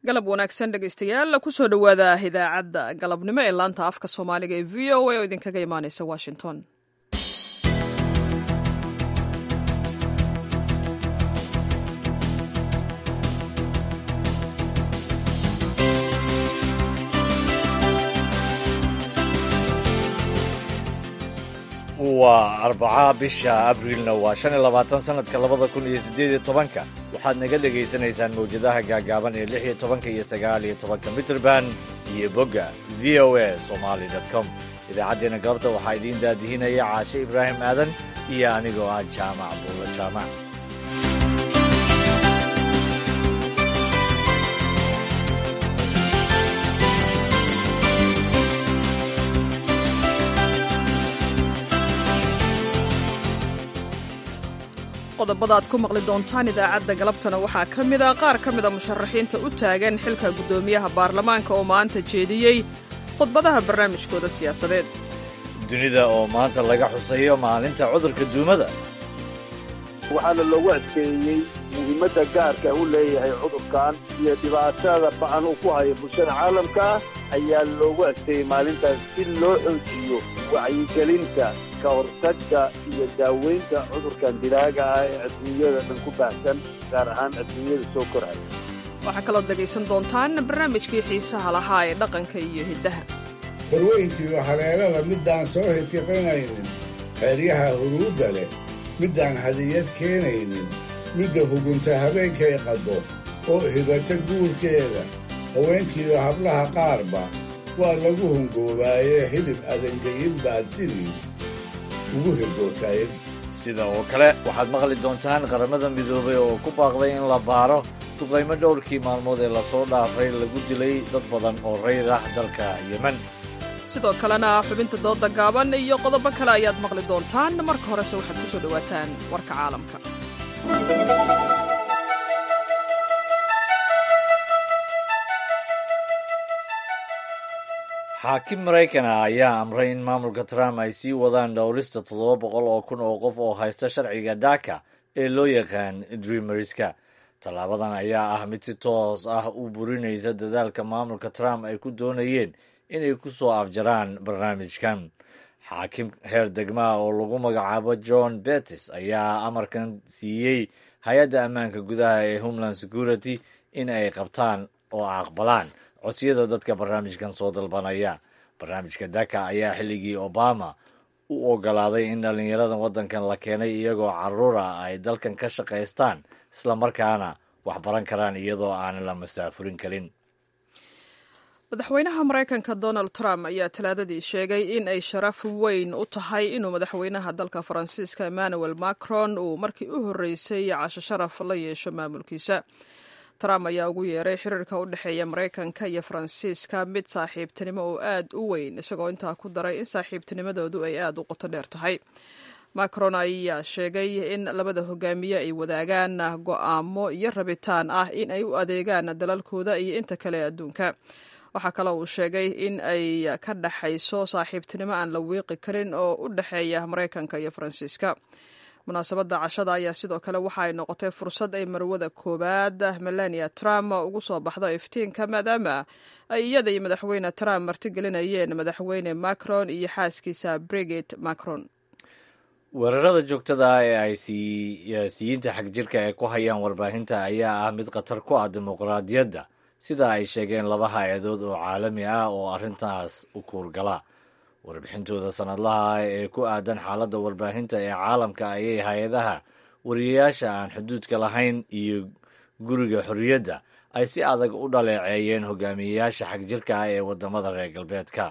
galab wanaagsan dhegaystayaal kusoo dhowaada idaacadda galabnimo ee laanta afka soomaaliga ee v o a oo idinkaga imaaneysa washington waa arbaca bisha abriilna waa shan iyo labaatan sanadka labada kun iyo siddeed iyo tobanka waxaad naga dhegaysanaysaan mawjadaha gaagaaban ee lix iyo tobanka iyo sagaal iyo tobanka mitrband iyo bogga v o a somali com idaacaddeenna galabta waxaa idiin daadihinaya caashe ibraahim aadan iyo anigoo ah jaamac buulo jaamac qodobada aad ku maqli doontaan idaacadda galabtana waxaa ka mid a qaar ka mida musharaxiinta u taagan xilka guddoomiyaha baarlamaanka oo maanta jeediyey khudbadaha barnaamijkooda siyaasadeed dunida oo maanta laga xusayo maalinta cudurka duumada waxaana loogu adkeeyey muhiimadda gaarka u leeyahay cudurkan iyo dhibaatada ba'an uu ku hayo bulshada caalamka ayaa loogu adkeeyey maalintaas si loo xoojiyo wacyigelinta ka hortagga iyo daaweynta cudurkan dilaaga ah ee adduunyada dhan ku baahsan gaar ahaan adduunyada soo koraya waxaa kaloo dhegaysan doontaan barnaamijkii xiisaha lahaa ee dhaqanka iyo hiddaha horweynkiiyo haleelada middaan soo hitiqinaynin xeeryaha huruudda leh middaan hadiyad keenaynin midda hugunta habeenkay qaddo oo hibata guurkeeda haweenkiiyo hablaha qaarba waa lagu hungoobaaye hilib adangayin baad sidiis ugu hirgootayen sida oo kale waxaad maqli doontaan qaramada midoobay oo ku baaqday in la baaro duqaymo dhowrkii maalmood ee lasoo dhaafay lagu dilay dad badan oo rayid ah dalka yemen sidoo kalena xubinta dooda gaaban iyo qodobo kale ayaad maqli doontaan marka horese waxaad ku soo dhowaataan warka caalamka xaakim maraykana ayaa amray in maamulka trump ay sii wadaan dhowrista toddoba boqol oo kun oo qof oo haysta sharciga dhaka ee loo yaqaan dreamerska tallaabadan ayaa ah mid si toos ah u burinaysa dadaalka maamulka trump ay ku doonayeen inay ku soo afjaraan barnaamijkan xaakim heer degmaa oo lagu magacaabo john betis ayaa amarkan siiyey hay-adda ammaanka gudaha ee homeland security in ay qabtaan oo aqbalaan codsiyada dadka barnaamijkan soo dalbanaya barnaamijka daka ayaa xilligii obama u ogolaaday in dhallinyarada waddankan la keenay iyagoo caruura ay dalkan ka shaqaystaan islamarkaana wax baran karaan iyadoo aanan la masaafurin karin madaxweynaha maraykanka donald trump ayaa talaadadii sheegay in ay sharaf weyn u tahay inuu madaxweynaha dalka faransiiska emmanuel macron uu markii u horreysay casho sharaf la yeesho maamulkiisa trump ayaa ugu yeeray xiriirka u dhexeeya maraykanka iyo faransiiska mid saaxiibtinimo oo aad u weyn isagoo intaa ku daray in saaxiibtinimadoodu ay aad u qoto dheer tahay macron ayaa sheegay in labada hogaamiye ay wadaagaan go'aamo iyo rabitaan ah in ay u adeegaan dalalkooda iyo inta kale adduunka waxaa kaloo uu sheegay in ay ka dhexayso saaxiibtinimo aan la wiiqi karin oo u dhexeeya maraykanka iyo faransiiska munaasabadda cashada ayaa sidoo kale waxa ay noqotay fursad ay marwada koowaad melania trump ugu soo baxdo iftiinka maadaama ay iyada iyo madaxweyne trump martigelinayeen madaxweyne macron iyo xaaskiisa brigit macron weerarada joogtada ah ee ay siyaasiyiinta xagjirka ee ku hayaan warbaahinta ayaa ah mid khatar ku ah dimuqraadiyadda sida ay sheegeen laba hay-adood oo caalami ah oo arrintaas u kuurgala warbixintooda sanadlaha ah ee ku aadan xaaladda warbaahinta ee caalamka ayay hay-adaha wariyayaasha aan xuduudka lahayn iyo guriga xorriyadda ay si adag u dhaleeceeyeen hogaamiyeyaasha xagjirka ah ee waddamada reer galbeedka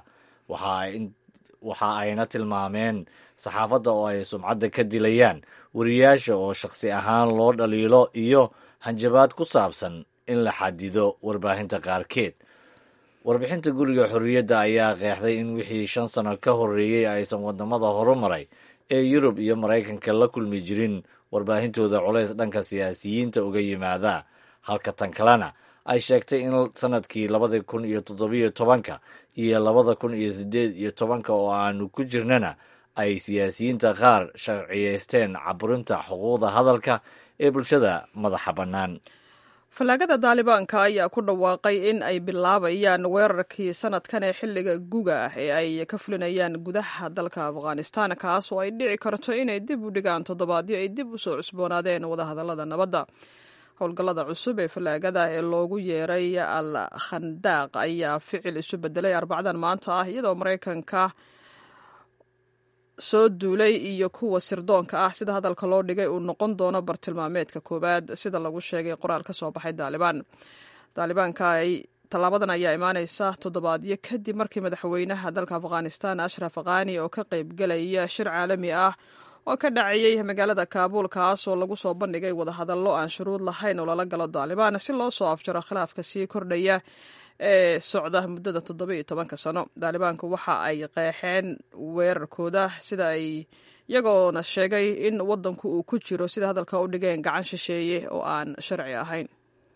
waxa ayna tilmaameen saxaafadda oo ay sumcadda ka dilayaan wariyayaasha oo shakhsi ahaan loo dhaliilo iyo hanjabaad ku saabsan in la xadido warbaahinta qaarkeed warbixinta guriga xorriyadda ayaa qeexday in wixii shan sano ka horreeyey aysan waddamada horumaray ee yurub iyo maraykanka la kulmi jirin warbaahintooda culays dhanka siyaasiyiinta uga yimaada halka tan kalena ay sheegtay in sanadkii labada kun iyo toddobiyo tobanka iyo labada kun iyo siddeed iyo tobanka oo aanu ku jirnana ay siyaasiyiinta qaar sharciyeysteen caburinta xuquuqda hadalka ee bulshada madaxa bannaan fallaagada daalibaanka ayaa ku dhawaaqay in ay bilaabayaan weerarkii sanadkan ee xilliga guga ah ee ay ka fulinayaan gudaha dalka afghanistan kaas oo ay dhici karto inay dib u dhigaan toddobaadyo ay dib u soo cusboonaadeen wadahadallada nabadda howlgallada cusub ee fallaagada ee loogu yeeray al khandaaq ayaa ficil isu bedelay arbacdan maanta ah iyadoo maraykanka soo duulay iyo kuwa sirdoonka ah sida hadalka loo dhigay uu noqon doono bartilmaameedka koowaad sida lagu sheegay qoraal ka soo baxay daalibaan daalibaanka tallaabadan ayaa imaaneysa toddobaadyo kadib markii madaxweynaha dalka afghanistan ashraf khani oo ka qaybgelaya shir caalami ah oo ka dhacayey magaalada kaabuul kaas oo lagu soo bandhigay wadahadallo aan shuruud lahayn oo lala galo daalibaan si loo soo afjaro khilaafka sii kordhaya ee socda muddada toddoba iyo tobanka sano daalibaanku waxa ay qeexeen weerarkooda sida ay iyagoona sheegay in waddanku uu ku jiro sida hadalka u dhigeen gacan shisheeye oo aan sharci ahayn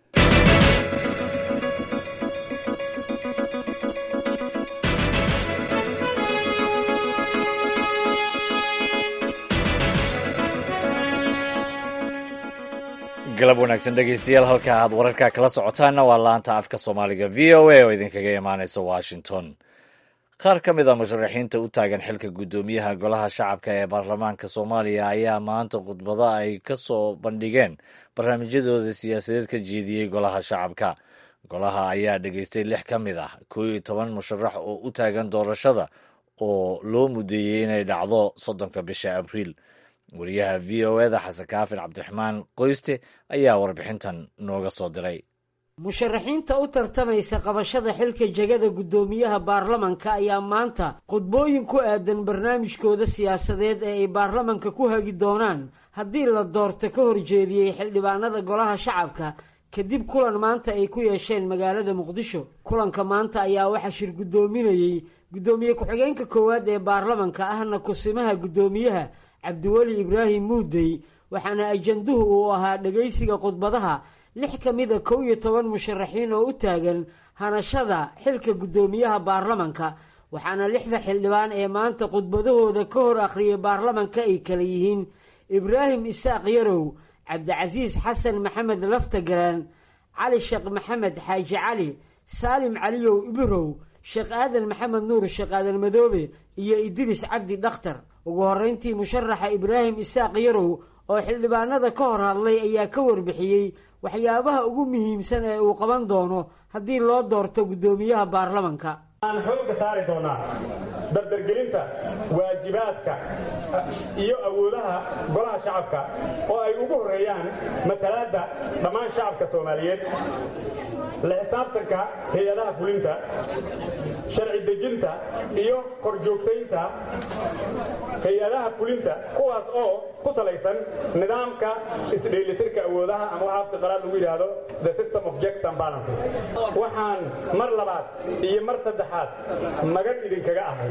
galab wanaagsan dhegeystayaal halka aad wararka kala socotaanna waa laanta afka soomaaliga v o a oo idinkaga imaaneysa washington qaar ka mid a musharaxiinta u taagan xilka guddoomiyaha golaha shacabka ee baarlamaanka soomaaliya ayaa maanta khudbado ay ka soo bandhigeen barnaamijyadooda siyaasadeed ka jeediyey golaha shacabka golaha ayaa dhegeystay lix ka mid ah koo iyo toban musharax oo u taagan doorashada oo loo mudeeyey inay dhacdo soddonka bisha abriil wariyaha v o eda xasan kaafir cabdiraxmaan qoyste ayaa warbixintan nooga soo diray musharaxiinta u tartamaysa qabashada xilka jegada guddoomiyaha baarlamanka ayaa maanta khudbooyin ku aadan barnaamijkooda siyaasadeed ee ay baarlamanka ku hagi doonaan haddii la doorto ka horjeediyey xildhibaanada golaha shacabka kadib kulan maanta ay ku yeesheen magaalada muqdisho kulanka maanta ayaa waxaa shir guddoominayey guddoomiye ku-xigeenka koowaad ee baarlamanka ahna kusimaha guddoomiyaha cabdiweli ibraahim muudey waxaana ajanduhu uu ahaa dhegaysiga khudbadaha lix ka mida kow iyo toban musharaxiin oo u taagan hanashada xilka guddoomiyaha baarlamanka waxaana lixda xildhibaan ee maanta khudbadahooda ka hor akhriyay baarlamanka ay kala yihiin ibraahim isaaq yarow cabdicasiis xasan maxamed laftagaraan cali sheekh maxamed xaaji cali saalim caliyow ibirow sheekh aadan maxamed nuur sheekh aadan madoobe iyo idris cabdi dhakhtar ugu horreyntii musharaxa ibraahim isaaq yarow oo xildhibaanada ka hor hadlay ayaa ka warbixiyey waxyaabaha ugu muhiimsan ee uu qaban doono haddii loo doorto guddoomiyaha baarlamanka aan xoogga saari doonaa dardargelinta waajibaadka iyo awoodaha golaha shacabka oo ay ugu horreeyaan matalaadda dhammaan shacabka soomaaliyeed la xisaabtanka hay-adaha fulinta sharci dejinta iyo korjoogtaynta hay-adaha fulinta kuwaas oo ku salaysan nidaamka isdheelitirka awoodaha ama waxa afka qalaad lagu yidhaahdo the system of checks and balances waxaan mar labaad iyo mar saddexaad magan idinkaga ahay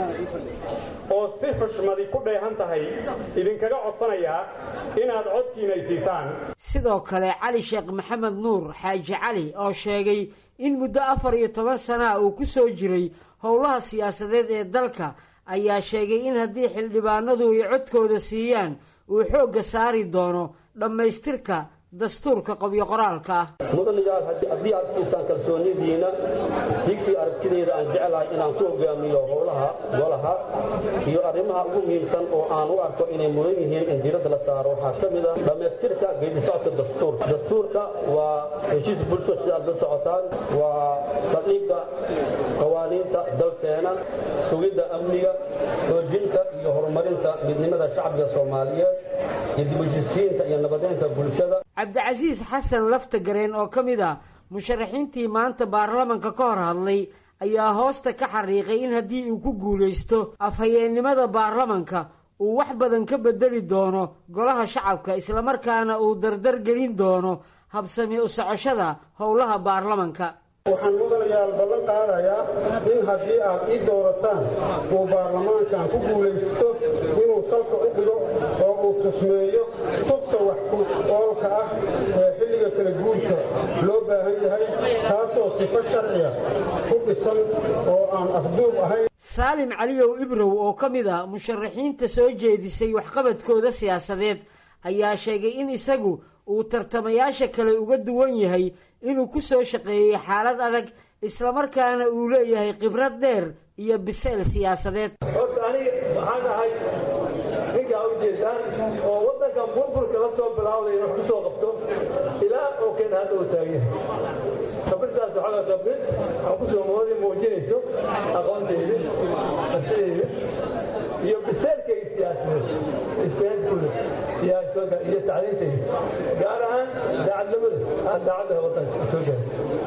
oo si xushmadi ku dheehan tahay idinkaga codsanayaa inaad codkiina isiisaan sidoo kale cali sheekh maxamed nuur xaaji cali oo sheegay in muddo afar iyo toban sanaa uu ku soo jiray howlaha siyaasadeed ee dalka ayaa sheegay in haddii xildhibaanadu ay codkooda siiyaan uu xoogga saari doono dhammaystirka dastuurka qobyo qoraalka ah mudanigaas haddii aad siisaan kalsoonidiina digtii aragtideeda aan jeclahay inaan ku hogaamiyo howlaha golaha iyo arrimaha ugu muhiimsan oo aan u arko inay mudan yihiin in diiradda la saaro waxaa ka mid a dhammaystirka geedisocodka dastuurka dastuurka waa heshiis bulsho sida aad la socotaan waa saldhigga qawaaniinta dalkeena sugidda amniga xoojinta iyo horumarinta midnimada shacbiga soomaaliyeed iyo dibheshiisiinta iyo nabadeynta bulshada cabdicasiis xasan laftagareen oo ka mid ah musharaxiintii maanta baarlamanka ka hor hadlay ayaa hoosta ka xariiqay in haddii uu ku guulaysto afhayeennimada baarlamanka uu wax badan ka bedeli doono golaha shacabka islamarkaana uu dardar gelin doono habsami u socoshada howlaha baarlamanka waxaan mudanayaal ballan qaadayaa in haddii aad ii doorataan uu baarlamaankan ku guulaysto inuu salka u dhigo oo uu tusmeeyo tubta wax ku oolka ah ee xilliga kala guurka loo baahan yahay taasoo sifo sharciya ku dhisan oo aan afduub ahayn saalim caliyow ibrow oo ka mid a musharaxiinta soo jeedisay waxqabadkooda siyaasadeed ayaa sheegay in isagu uu tartamayaasha kale uga duwan yahay inuu ku soo shaqeeyey xaalad adag islamarkaana uu leeyahay khibrad dheer iyo biseyl siyaasadeed horta aniga waxaan ahay ninkaa ujeedaan oo waddankan burburka la soo bilaawday wax ku soo qabto ilaa oo keen hadda uu taagan khabirtaas waxaa khabir aan kusoo moodi muujinayso aqoonteyda artideyda iyo biseelkayga siyaasadeed istaadkule siyaasadooda iyo tacliintayda gaar ahaan daacadnimada aan daacadda waddanka soo gaara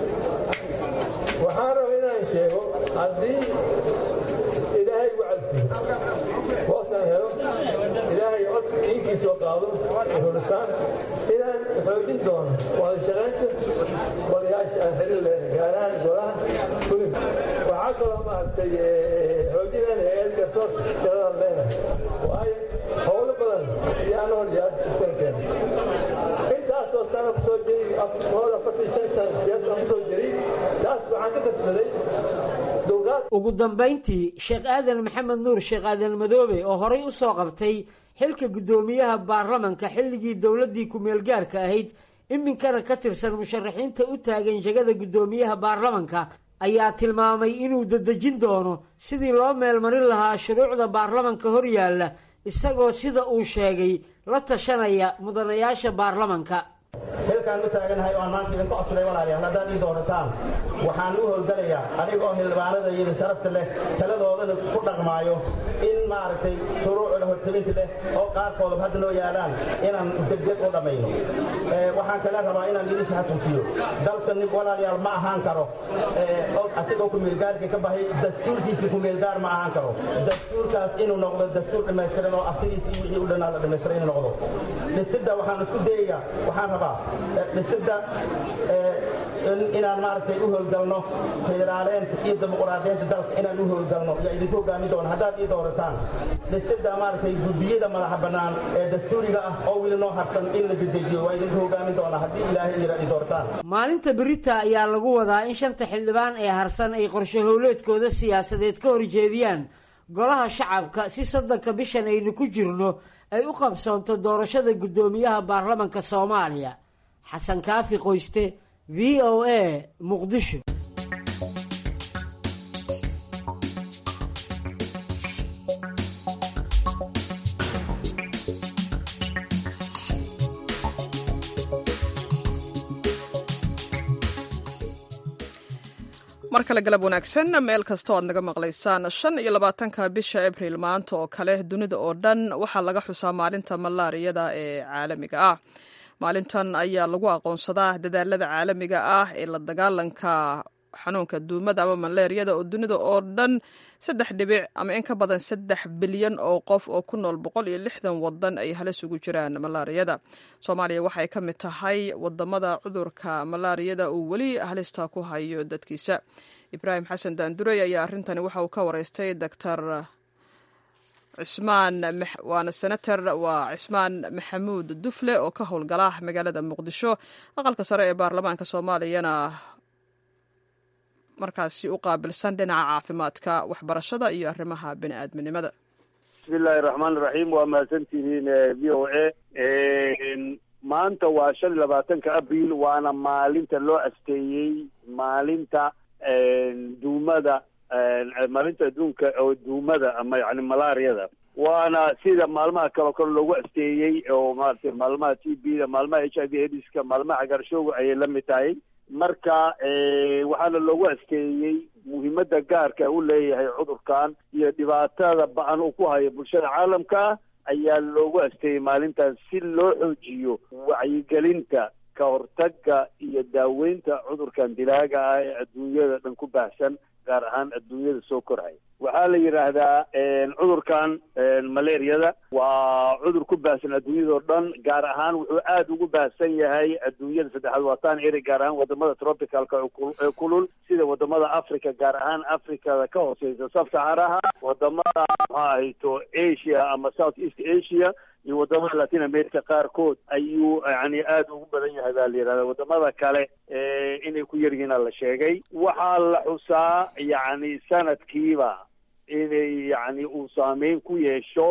waxaan raba inaan sheego haddii ilaahay gu calfiyo hoosaan helo ilaahay cod diinkiisoo qaado hurisaan inaan xoojin doono wada shaqaynta wadayaasha aan xiriir leenahay gaar ahaan golaha fulin waxaa kaloo maaragtay xoojinaan hay-ad garsoor shaqadaan leenahay waayo howlo badan yaan hor yaaskeena intaasoo sana kusoo jiri hooda afartan shan sana siyaasaan kusoo jiri taas waxaan ka kasbaday dowlaad ugu dambayntii sheekh aadan maxamed nuur sheekh aadan madoobe oo horay u soo qabtay xilka guddoomiyaha baarlamanka xilligii dowladdii ku-meelgaarka ahayd iminkana ka tirsan musharaxiinta u taagan jegada guddoomiyaha baarlamanka ayaa tilmaamay inuu dadejin doono sidii loo meelmarin lahaa shuruucda baarlamanka hor yaalla isagoo sida uu sheegay la tashanaya mudanayaasha baarlamanka xilkaan u taaganahay oo aan maanta idinku codsaday walaalayaal haddaad ii doorataan waxaan u howlgalayaa aniga oo xildhibaanada iyada sharafta leh taladoodana ku dhaqmaayo in maaragtay shuruucda hortelinta leh oo qaarkoodaba hadda noo yaalaan inaan degdeg u dhammayno waxaan kale rabaa inaan idin xasuusiyo dalka nin walaalayaal ma ahaan karo asigoo kumeelgaarka ka bahay dastuurkiisii kumeelgaar ma ahaan karo dastuurkaas inuu noqdo dastuur dhammaystiran oo aftigiisii wixii u dhanaa la dhammaystiran inuu noqdo dhisidda waxaan isku dayayaa waxaan rabaa dhisidda inaan maaragtay u howlgalno federaaleenta iyo dimuqraadiyeenta dalka inaan u howlgalno yaa idinku hogaamin doona haddaad ii doorataan dhisidda maaragtay guddiyada madaxa bannaan ee dastuuriga ah oo weli noo harsan in la dedejiyo waa idinku hogaamin doonaa haddii ilaahay ira ii doorataan maalinta berita ayaa lagu wadaa in shanta xildhibaan ee harsan ay qorshe howleedkooda siyaasadeed ka horjeediyaan golaha shacabka si soddonka bishan aynu ku jirno ay u qabsoonto doorashada guddoomiyaha baarlamanka soomaaliya xasan kaafi qoyste v o a muqdisho mar kale galab wanaagsan meel kasta o aad naga maqlaysaan shan iyo labaatanka bisha abril maanta oo kale dunida oo dhan waxaa laga xusaa maalinta malaariyada ee caalamiga ah maalintan ayaa lagu aqoonsadaa dadaalada caalamiga ah ee la dagaalanka xanuunka duumada ama maleeriyada oo dunida oo dhan saddex dhibic ama in ka badan saddex bilyan oo qof oo ku nool boqol iyo lixdan wadan ay halis ugu jiraan malaariyada soomaaliya waxay ka mid tahay wadamada cudurka malaariyada uu weli halista ku hayo dadkiisa ibraahim xasan daandurey ayaa arrintani waxa uu ka wareystay doctor cismaan waana senator waa cismaan maxamuud dufle oo ka howlgala magaalada muqdisho aqalka sare ee baarlamaanka soomaaliyana markaasi u qaabilsan dhinaca caafimaadka waxbarashada iyo arrimaha bini aadminimada bismi illaahi raxmaan iraxiim waa mahadsantihiin v o a maanta waa shan iyo labaatanka abril waana maalinta loo asteeyey maalinta duumada maalinta adduunka oo duumada ama yani malaariyada waana sida maalmaha kaleo kale loogu asteeyey oo maaragtay maalmaha t b da maalmaha h i v aidiska maalmaha cagaarshowga ayay la mid tahay marka waxaana loogu asteeyey muhiimadda gaarka u leeyahay cudurkan iyo dhibaatada ba-an uu ku hayo bulshada caalamka ayaa loogu asteeyey maalintan si loo xoojiyo wacyigelinta ka hortagga iyo daaweynta cudurkan dilaaga ah ee adduunyada dhan ku baahsan gaar ahaan adduunyada soo korhay waxaa la yidhaahdaa cudurkan malaariyada waa cudur ku baahsan adduunyadao dhan gaar ahaan wuxuu aada ugu baahsan yahay adduunyada saddexaad waataan eri gaar ahaan wadamada tropicalka ee kulul sida wadamada africa gaar ahaan africada ka hooseysa sab saxaraha wadamada maxaa ahayto asia ama south east asia iyo wadamada latin america qaarkood ayuu yani aada ugu badan yahay baa la yidhahda wadamada kale inay ku yaryihiina la sheegay waxaa la xusaa yani sanadkiiba inay yani uu saameyn ku yeesho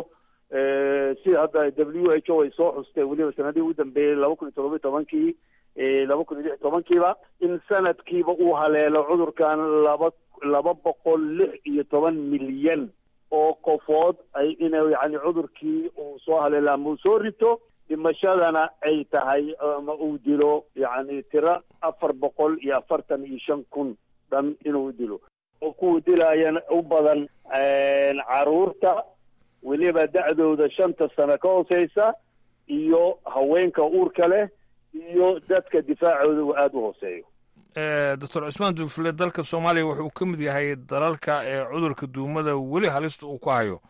sida hadda w h o ay soo xustay weliba sanadihii ugu dambeeyey laba kun iyo todoba tobankii laba kun iyo lix tobankiiba in sanadkiiba uu haleelo cudurkan laba laba boqol lix iyo toban milyan oo qofood ay ina yani cudurkii uu soo haleelo ama uu soo rito dhimashadana ay tahay ama uu dilo yani tiro afar boqol iyo afartan iyo shan kun dhan inuu dilo oo kuwa dilaayana u badan caruurta weliba da-dooda shanta sano ka hooseysa iyo haweenka uurka leh iyo dadka difaacooda uu aada u hooseeyo doctor cusmaan duufle dalka soomaaliya wuxuu ka mid yahay dalalka ee cudurka duumada weli halista uu ku hayo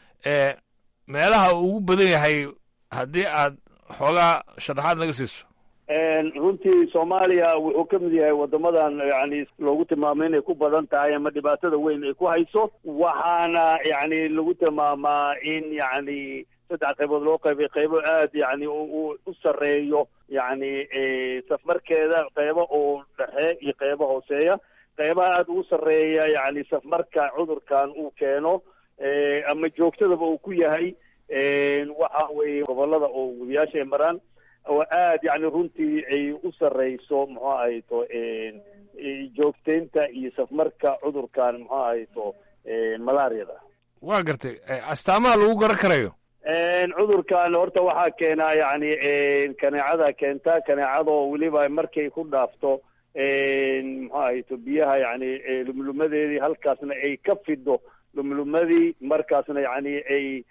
meelaha uu ugu badan yahay haddii aad xoogaa sharaxaad naga siiso runtii soomaaliya wuxuu ka mid yahay wadamadan yani loogu tilmaamay inay ku badan tahay ama dhibaatada weyn ay ku hayso waxaana yani lagu tilmaamaa in yani saddex qaybood loo qaybay qaybo aada yani u sarreeyo yani safmarkeeda qaybo oo dhexe iyo qaybo hooseeya qaybaha aada ugu sarreeya yani safmarka cudurkan uu keeno ama joogtadaba uu ku yahay waxa weeye gobolada oo webiyaasha ay maraan oo aada yani runtii ay u sarreyso muxuu ahayto joogteynta iyo safmarka cudurkan muxuu ahayto malaariyada waa gartay astaamaha lagu garan karayo cudurkan horta waxaa keenaa yani kaneecada keenta kaneecadoo weliba markay ku dhaafto muxuu ahayto biyaha yani lumlumadeedii halkaasna ay ka fido lumlumadii markaasna yani ay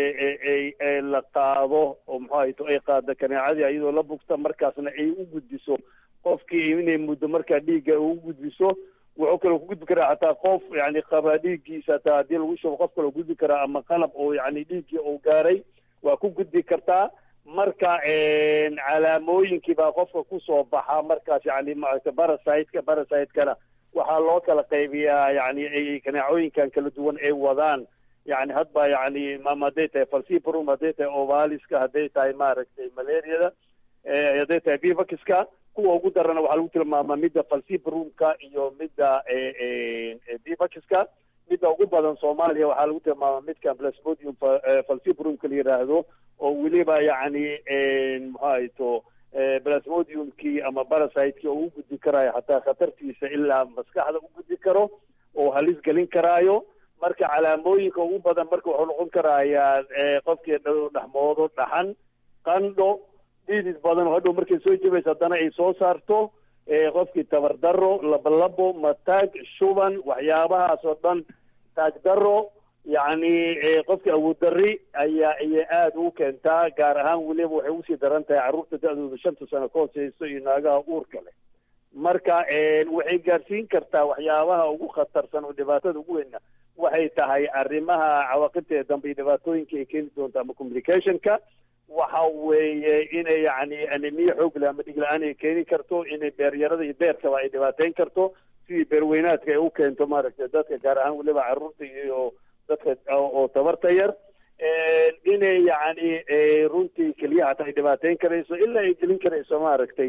ay la qaado oo muxuu ahayto ay qaado kaneecadii iyadoo la bugta markaasna ay u gudbiso qofkii inay muddo markaa dhiigga u gudbiso wuxuu kaloo ku gudbi karaa hataa qof yani qabaa dhiiggiisa hataa haddii lagu shubo qof kaloo gudbi karaa ama qalab oo yani dhiiggii uu gaaray waa ku gudbi kartaa marka calaamooyinkii baa qofka kusoo baxa markaas yani maaragta barasiteka barasitekana waxaa loo kala qaybiyaa yani ay kaneecooyinkan kala duwan ay wadaan yani hadba yani ama hadday tahay falcibrum hadday tahay ovaliska hadday tahay maaragtay malariada hadday tahay bivakiska kuwa ugu darana waxaa lagu tilmaamaa midda falcibrumka iyo midda bivakiska midda ugu badan soomaaliya waxaa lagu tilmaamaa midkan plasmodium falcibrumka la yiraahdo oo weliba yani muxuu ahayto plasmodiumkii ama barasiteki oo u gudbi karaayo hataa khatartiisa ilaa maskaxda u gudbi karo oo halis gelin karaayo marka calaamooyinka ugu badan marka wuxuu noqon karayaa qofkii dhexmoodo dhaxan qandho dhiidid badan oo hadhow markay soo jebayso haddana ay soo saarto qofkii tabardaro labolabo mataag shuban waxyaabahaas oo dhan taagdaro yacni qofkii awooddarri ayaa ayay aada ugu keentaa gaar ahaan weliba waxay usii daran tahay carruurta da-dooda shanta sano ka hooseyso iyo naagaha uurka leh marka waxay gaarsiin kartaa waxyaabaha ugu khatarsan oo dhibaatada ugu weyna waxay tahay arrimaha cawaaqibteeda dambe iyo dhibaatooyinka ay keeni doonto ama communicationka waxa weeye inay yani anemiya xoog leh ama dhig la-aan ay keeni karto inay beeryarada iyo beerkaba ay dhibaateyn karto sidii beerweynaadka ay u keento maaragtay dadka gaar ahaan weliba carruurta iyo dadka oo tabarta yar inay yani runtii keliyaha hataa ay dhibaateyn karayso ilaa ay gelin karayso maaragtay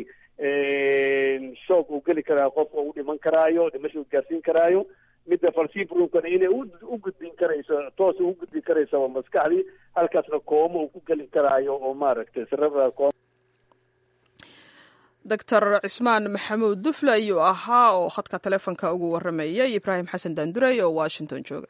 shoog uu geli karaayo qofka u dhiman karaayo dhimasha u gaarsiin karaayo midda falcibrumkana inay u gudbin karayso toos ugu gudbin karaysaba maskaxdii halkaasna kooma uu ku geli karaayo oo maaragtay cerebral coma doctor cismaan maxamuud dufle ayuu ahaa oo khadka taleefonka ugu waramayay ibraahim xasan daandurey oo washington jooga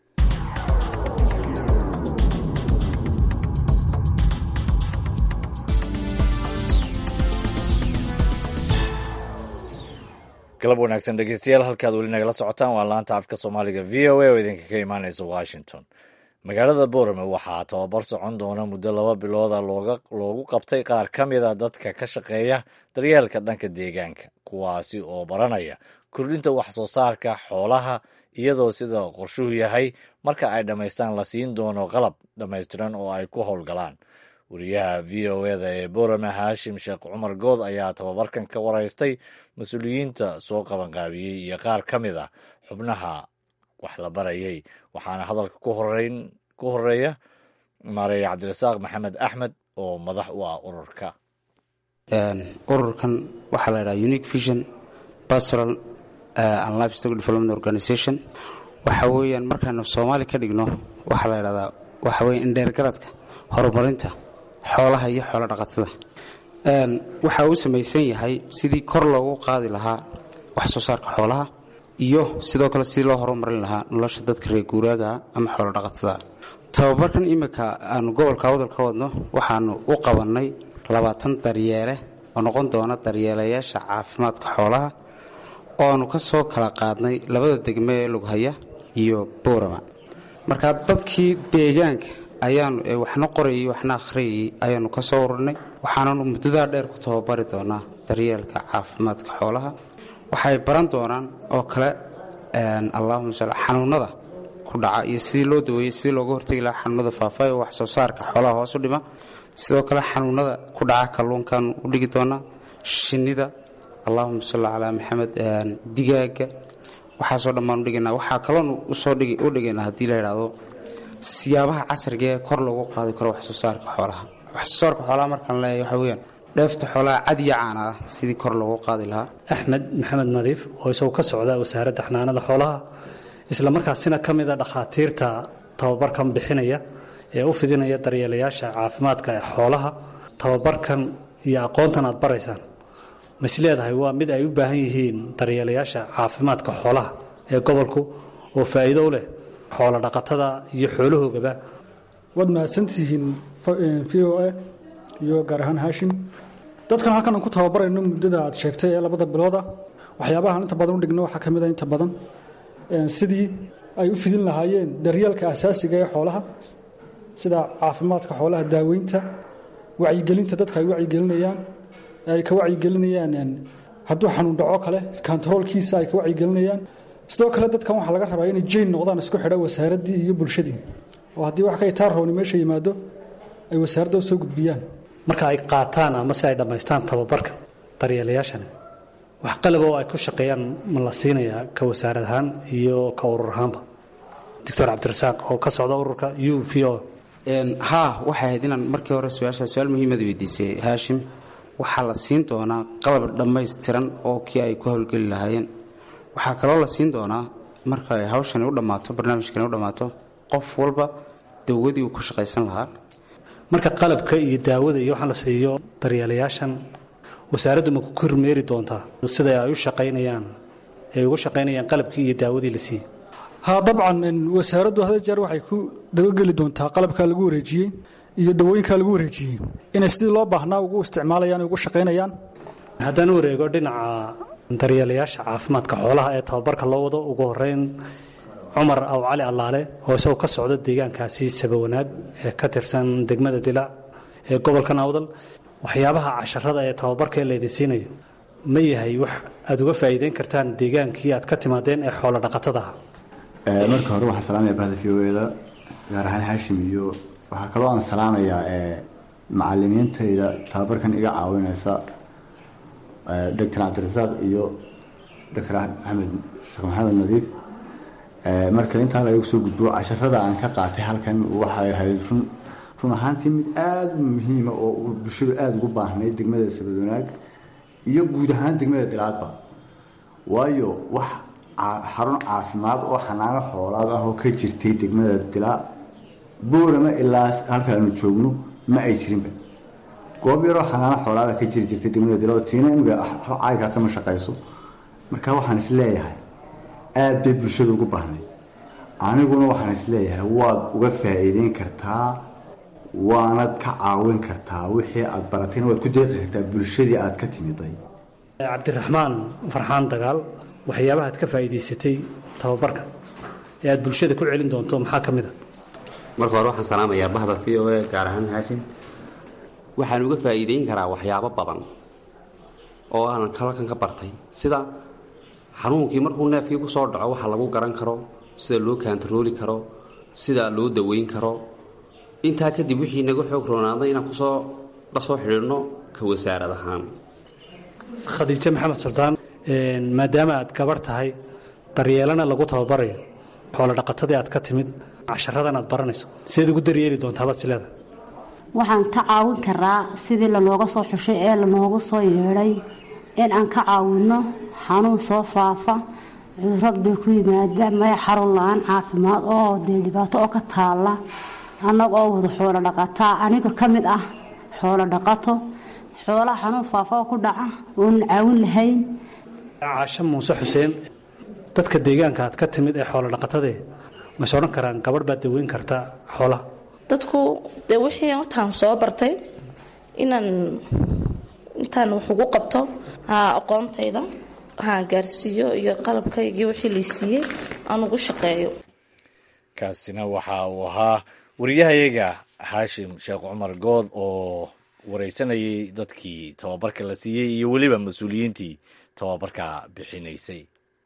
galab wanaagsan dhegeystayaal halkaad weli nagala socotaan waa laanta afka soomaaliga v o a oo idinka ka imaaneysa washington magaalada boorame waxaa tababar socon doona muddo laba bilooda loogu qabtay qaar ka mida dadka ka shaqeeya daryeelka dhanka deegaanka kuwaasi oo baranaya kordhinta wax soo saarka xoolaha iyadoo sida qorshuhu yahay marka ay dhammaystaan la siin doono qalab dhammaystiran oo ay ku howlgalaan wariyaha v o eda ee boorame haashim sheekh cumar good ayaa tababarkan ka waraystay mas-uuliyiinta soo qabanqaabiyey iyo qaar ka mid a xubnaha wax la barayay waxaana hadalka ku horeeya maareeye cabdirasaaq maxamed axmed oo madax u ah ururka ururkan waxaa la ydhaha unique vision pastoral and life stock development organization waxa weeyaan markaanu soomaali ka dhigno waxaa la ydhahdaa waxa weye indheergaradka horumarinta xoolaha iyo xoolo dhaqatada waxa uu samaysan yahay sidii kor loogu qaadi lahaa wax soo saarka xoolaha iyo sidoo kale sidii loo horumarin lahaa nolosha dadka reer guuraagaa ama xoolo dhaqatada tababarkan iminka aanu gobolka wadal ka wadno waxaanu u qabannay labaatan daryeele oo noqon doona daryeelayaasha caafimaadka xoolaha oo aanu ka soo kala qaadnay labada degme ee lughaya iyo boorama markaa dadkii deegaanka ayaanu waxna qorayay waxna akhriyayay ayaanu ka soo ururinay waxaananu muddadaa dheer ku tababari doonaa daryeelka caafimaadka xoolaha waxay baran doonaan oo kale allahuma sal xanuunada ku dhaca iyo sidii loo daweeyey sidii looga hortegi lahaa xanuunada faafa ee wax soo saarka xoolaha hoosu dhima sidoo kale xanuunada ku dhaca kalluunkaanu u dhigi doonaa shinnida allahuma salli calaa maxamed digaaga waxaasoo dhammaan u dhigaynaa waxaa kaloonu usoo u dhigaynaa haddii la yidhaahdo siyaabaha casriga ee kor loogu qaadi karo wax soo saarka xoolaha wax soo saarka xoolaha markaan leeyahay waxa weeyaan dheefta xoolaha cad iyo caana ah sidii kor loogu qaadi lahaa axmed maxamed nadiif oo isagu ka socda wasaaradda xanaanada xoolaha isla markaasina ka mida dhakhaatiirta tababarkan bixinaya ee u fidinaya daryeelayaasha caafimaadka ee xoolaha tababarkan iyo aqoontan aad baraysaan mas leedahay waa mid ay u baahan yihiin daryeelayaasha caafimaadka xoolaha ee gobolku oo faa'iido u leh xoolo dhaqatada iyo xoolahoogaba waad mahadsantihiin v o a iyo gaar ahaan haashim dadkan halkan aan ku tababarayno muddada aad sheegtay ee labada bilooda waxyaabahaan inta badan u dhigno waxaa ka mid a inta badan sidii ay u fidin lahaayeen daryeelka asaasiga ee xoolaha sida caafimaadka xoolaha daaweynta wacyigelinta dadka ay wacyigelinayaan ay ka wacyigelinayaan hadduu xanuun dhaco kale kontaroolkiisa ay ka wacyigelinayaan sidoo kale dadkan waxaa laga rabaa inay jayn noqdaan isku xidha wasaaraddii iyo bulshadii oo haddii wax ka itaarrooni meesha yimaado ay wasaaradda u soo gudbiyaan marka ay qaataan ama si ay dhammaystaan tababarka daryeelayaashani wax qalaba oo ay ku shaqeeyaan ma la siinayaa ka wasaarad ahaan iyo ka urur ahaanba doctor cabdirasaaq oo ka socda ururka u v o haa waxay ahayd inaan markii hore su-aashaa su-aal muhiimada weydiisay haashim waxaa la siin doonaa qalab dhammaystiran oo kii ay ku howlgeli lahaayeen waxaa kaloo la siin doonaa marka ay hawshani u dhammaato barnaamijkani u dhammaato qof walba dawadii uu ku shaqaysan lahaa marka qalabka iyo daawada iyo waxaa la siiyo daryeelayaashan wasaaraddu ma ku kormeeri doontaa sida ay u shaqaynayaan ay ugu shaqaynayaan qalabkii iyo daawadii la siiyey ha dabcan wasaaraddu hada jeer waxay ku dabageli doontaa qalabkaa lagu wareejiyey iyo dawooyinkaa lagu wareejiyey inay sidii loo baahnaa ugu isticmaalayaan ugu shaqaynayaan haddaan u wareego dhinaca daryeelayaasha caafimaadka xoolaha ee tababarka loo wado ugu horeyn cumar aw cali allaale oo isagoo ka socda deegaankaasi sabawanaag ee ka tirsan degmada dilaac ee gobolka nawdal waxyaabaha casharada ee tababarka ee laydin siinayo ma yahay wax aad uga faa'iideyn kartaan deegaankii aad ka timaadeen ee xoolo dhaqatada ah marka hore waxaan salaamaya bahda v o eda gaar ahaan haashim iyo waxaa kaloo aan salaamayaa macalimiintayda tababarkan iga caawinaysa doctor cabdirasaaq iyo doctor axmed sheekh maxamed nadiif marka intaa lagu soo gudbo casharada aan ka qaatay halkan waxay ahayd run run ahaantii mid aada muhiima oo bulshadu aada ugu baahnay degmada sabadwanaag iyo guud ahaan degmada dilaadba waayo wax xarun caafimaad oo xanaano xoolaad ah oo ka jirtay degmada dilaa boorama ilaa halkaanu joogno ma ay jirinba goob yaroo xanaano xoolaada ka jiri jirtay degmada dilaa oo tiina imiga caaykaasa ma shaqayso marka waxaan is leeyahay aada bay bulshada ugu baahnay aniguna waxaan is leeyahay waad uga faa'iideyn kartaa waanad ka caawin kartaa wixii aad baratayna waad ku deeqi kartaa bulshadii aad ka timiday cabdiraxmaan farxaan dagaal waxyaabaha aad ka faa'iidaysatay tababarka ee aad bulshada ku celin doonto maxaa ka mid a marka hore waxaan salaamayaa bahda v o a gaar ahaan haashim waxaan uga faa'iideyn karaa waxyaabo badan oo aanan halkan ka bartay sida xanuunkii markuu neefkii ku soo dhaco waxa lagu garan karo sida loo kaantarooli karo sida loo daweyn karo intaa kadib wixii naga xoog roonaaday inaan kusoo la soo xidhiidhno ka wasaarad ahaan khadiijo maxamed suldaan maadaama aad gabarh tahay daryeelana lagu tababarayo xoolo dhaqatadii aad ka timid casharadan aad baranayso sideed ugu daryeeli doontaabad sileeda waxaan ka caawin karaa sidii lanooga soo xushay ee lanoogu soo yeedhay in aan ka caawinno xanuun soo faafa cudurro dee ku yimaada maya xarun la-aan caafimaad oo dee dhibaato oo ka taalla annaga oo wada xoolo dhaqataa aniga ka mid ah xoolo dhaqato xoolaha xanuun faafaa ku dhaca oonan caawin lahayn caasho muuse xuseen dadka deegaanka aad ka timid ee xoolo dhaqatadee mas odhan karaan gabadh baad daweyn karta xoolaha dadku dee wixii hortaan soo bartay inaan intaan wax ugu qabto aqoontayda waxaan gaarsiiyo iyo qalabkaygii wixii laysiiyey aan ugu shaqeeyo kaasina waxa uu ahaa wariyahayaga xaashim sheekh cumar good oo wareysanayay dadkii tababarka la siiyey iyo weliba mas-uuliyiintii tababarka bixinaysay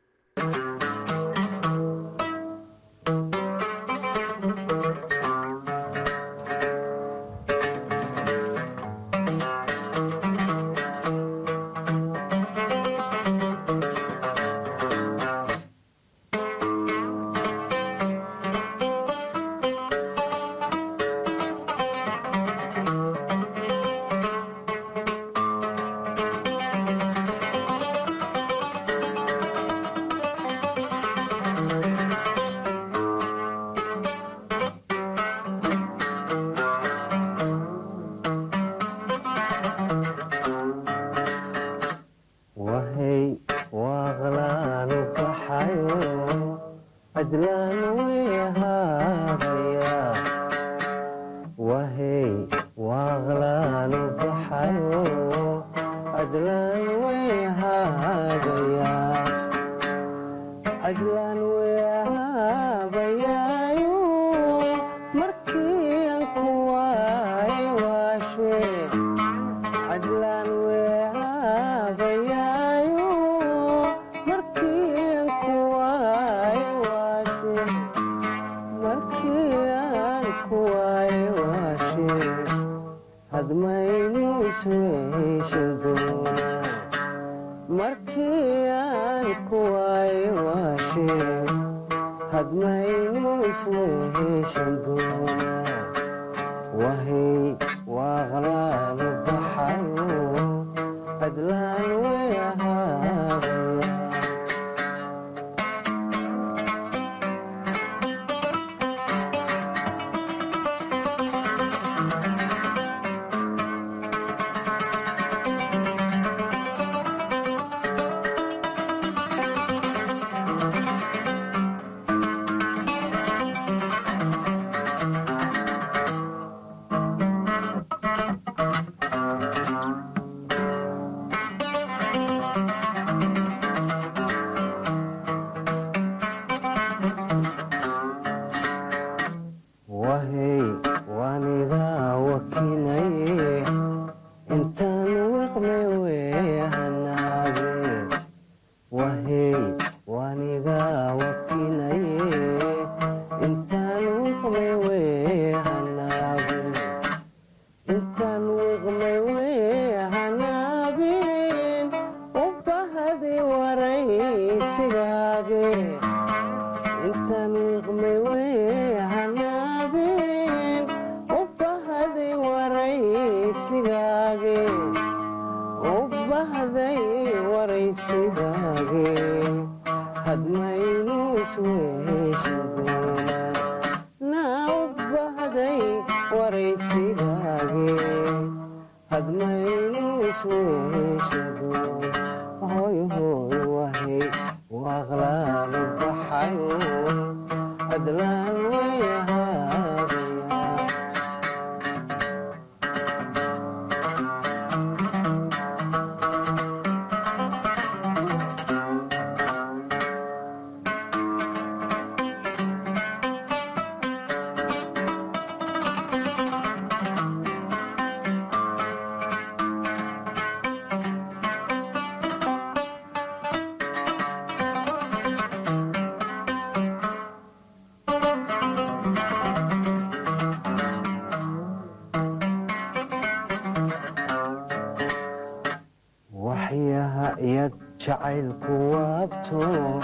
jacaylku waabto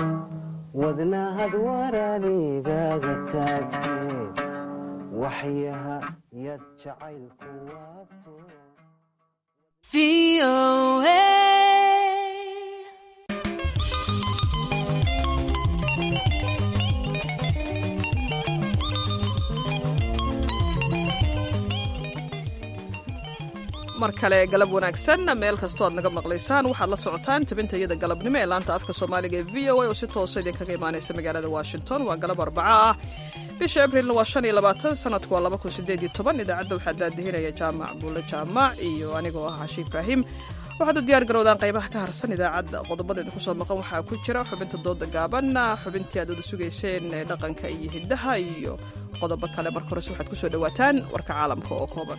wadnahad waraanigaga taagte waxyaha yad jacaylku waabto mar kale galab wanaagsan meel kastoo aad naga maqlaysaan waxaad la socotaan tabinta iyada galabnimo ee laanta afka soomaaliga ee v o a oo si toosa idinkaga imaanaysa magaalada washington waa galab arbaca ah bisha abrilna waa shan iyo labaatan sanadku waa laba kun sideed iyo toban idaacadda waxaa daadihinaya jaamac buulle jaamac iyo anigoo ah cashi ibraahim waxaad u diyaar garowdaan qaybaha ka harsan idaacadda qodobada idinku soo maqan waxaa ku jira xubinta dooda gaaban xubintii aad wada sugayseen ee dhaqanka iyo hiddaha iyo qodobo kale marka horese waxaad ku soo dhowaataan warka caalamka oo kooban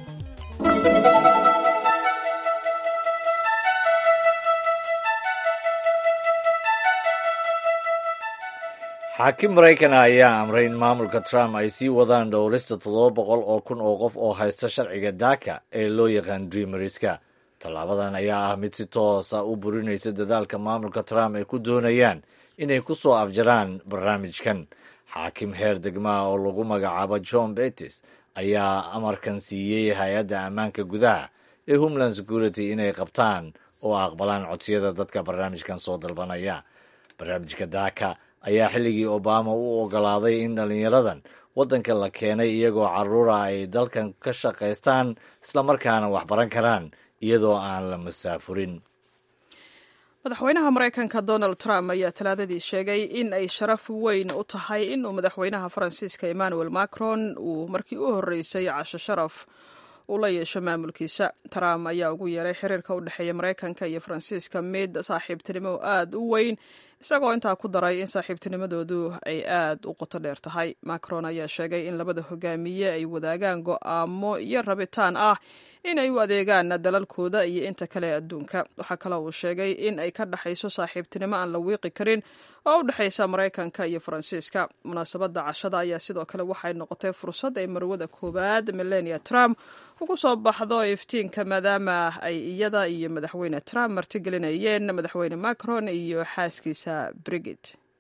xaakim maraykan ayaa amray in maamulka trump ay sii wadaan dhowrista toddoba boqol oo kun oo qof oo haysta sharciga daaka ee loo yaqaan dreameriska tallaabadan ayaa ah mid si toosa u burinaysa dadaalka maamulka trump ay ku doonayaan inay ku soo afjaraan barnaamijkan xaakim heer degmaha oo lagu magacaabo john betis ayaa amarkan siiyey hay-adda ammaanka gudaha ee homeland security inay qabtaan oo aqbalaan codsiyada dadka barnaamijkan soo dalbanaya barnaamijka daaka ayaa xilligii obama u ogolaaday in dhallinyaradan waddanka la keenay iyagoo carruura ay dalkan ka shaqaystaan islamarkaana wax baran karaan iyadoo aan la masaafurin madaxweynaha maraykanka donald trump ayaa talaadadii sheegay in ay sharaf weyn u tahay inuu madaxweynaha faransiiska emmanuel macron uu markii u horreysay casho sharaf uu la yeesho maamulkiisa trump ayaa ugu yeeray xiriirka u dhexeeya maraykanka iyo faransiiska mid saaxiibtinimo aada u weyn isagoo intaa ku daray in saaxiibtinimadoodu ay aada u qoto dheer tahay macron ayaa sheegay in labada hogaamiye ay wadaagaan go'aamo iyo rabitaan ah in ay u adeegaan dalalkooda iyo inta kale adduunka waxaa kale uu sheegay in ay ka dhexayso saaxiibtinimo aan la wiiqi karin oo u dhexaysa maraykanka iyo faransiiska munaasabadda cashada ayaa sidoo kale waxay noqotay fursad ay marwada koowaad milenia trump ugu soo baxdo iftiinka maadaama ay iyada iyo madaxweyne trump martigelinayeen madaxweyne macron iyo xaaskiisa brigid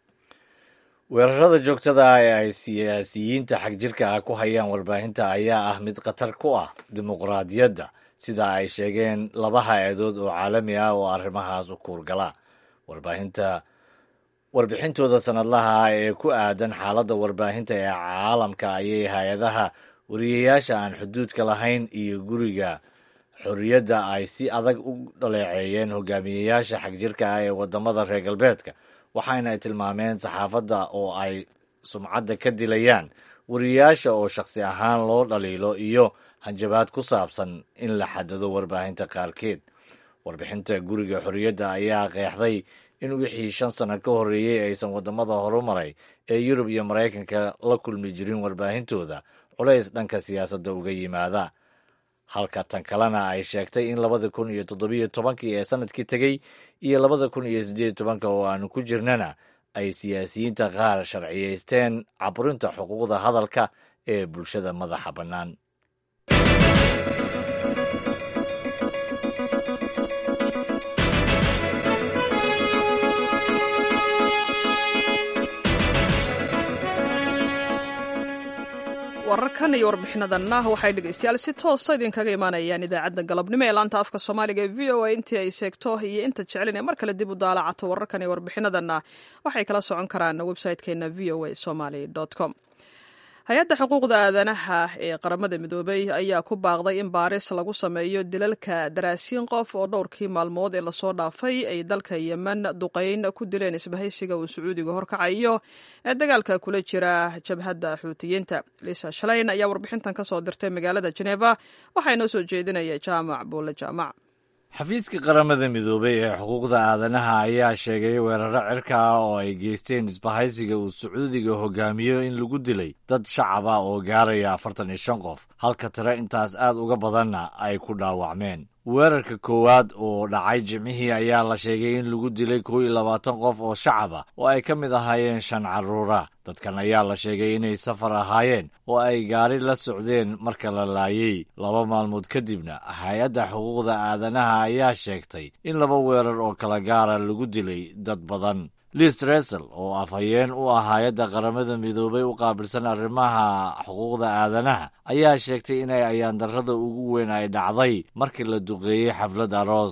weerarada joogtada ah ee ay siyaasiyiinta xagjirka ah ku hayaan warbaahinta ayaa ah mid khatar ku ah dimuqraadiyadda sida ay sheegeen laba hay-adood oo caalami ah oo arrimahaas u kuurgala warbaahinta warbixintooda sanadlaha ah ee ku aadan xaaladda warbaahinta ee caalamka ayay hay-adaha wariyayaasha aan xuduudka lahayn iyo guriga xorriyadda ay si adag u dhaleeceeyeen hogaamiyeyaasha xagjirka ah ee waddamada reer galbeedka waxaana ay tilmaameen saxaafadda oo ay sumcadda ka dilayaan wariyayaasha oo shakhsi ahaan loo dhaliilo iyo hanjabaad ku saabsan in la xadado warbaahinta qaarkeed warbixinta guriga xorriyadda ayaa qeexday in wixii shan sano ka horreeyey aysan waddamada horumaray ee yurub iyo maraykanka la kulmi jirin warbaahintooda culays dhanka siyaasadda uga yimaada halka tan kalena ay sheegtay in labada kun iyo toddobiyo tobankii ee sanadkii tegey iyo labada kun iyo siddeed tobanka oo aanu ku jirnana ay siyaasiyiinta qaar sharciyaysteen caburinta xuquuqda hadalka ee bulshada madaxa bannaan wararkan iyo warbixinadanna waxay dhegeystayaal si toosa idinkaga imaanayaan idaacadda galabnimo ee laanta afka soomaaliga ee v o a intii ay seegto iyo inta jeclin ee mar kale dib u daalacato wararkan iyo warbixinadanna waxay kala socon karaan website-keena v o a somaly com hay-adda xuquuqda aadanaha ee qaramada midoobay ayaa ku baaqday in baaris lagu sameeyo dilalka daraasiin qof oo dhowrkii maalmood ee lasoo dhaafay ay dalka yemen duqayn ku dileen isbahaysiga uu sacuudiga horkacayo ee dagaalka kula jira jabhadda xuutiyiinta liisa shalayn ayaa warbixintan ka soo dirtay magaalada jeneva waxaa inoo soo jeedinaya jaamac buulle jaamac xafiiska qaramada midoobay ee xuquuqda aadanaha ayaa sheegay weeraro cirka ah oo ay geysteen isbahaysiga uu sacuudiga hogaamiyo in lagu dilay dad shacab ah oo gaaraya afartan iyo shan qof halka tiro intaas aad uga badanna ay ku dhaawacmeen weerarka koowaad oo dhacay jimcihii ayaa la sheegay in lagu dilay kow iyo labaatan qof oo shacab ah oo ay ka mid ahaayeen shan carruura dadkan ayaa la sheegay inay safar ahaayeen oo ay gaari la socdeen marka la laayey laba maalmood kadibna hay-adda xuquuqda aadanaha ayaa sheegtay in laba weerar oo kala gaara lagu dilay dad badan liis resel oo afhayeen u ah hay-adda qaramada midoobay u qaabilsan arrimaha xuquuqda aadanaha ayaa sheegtay inay ayaandarrada ugu weyn ay dhacday markii la duqeeyey xaflad aroos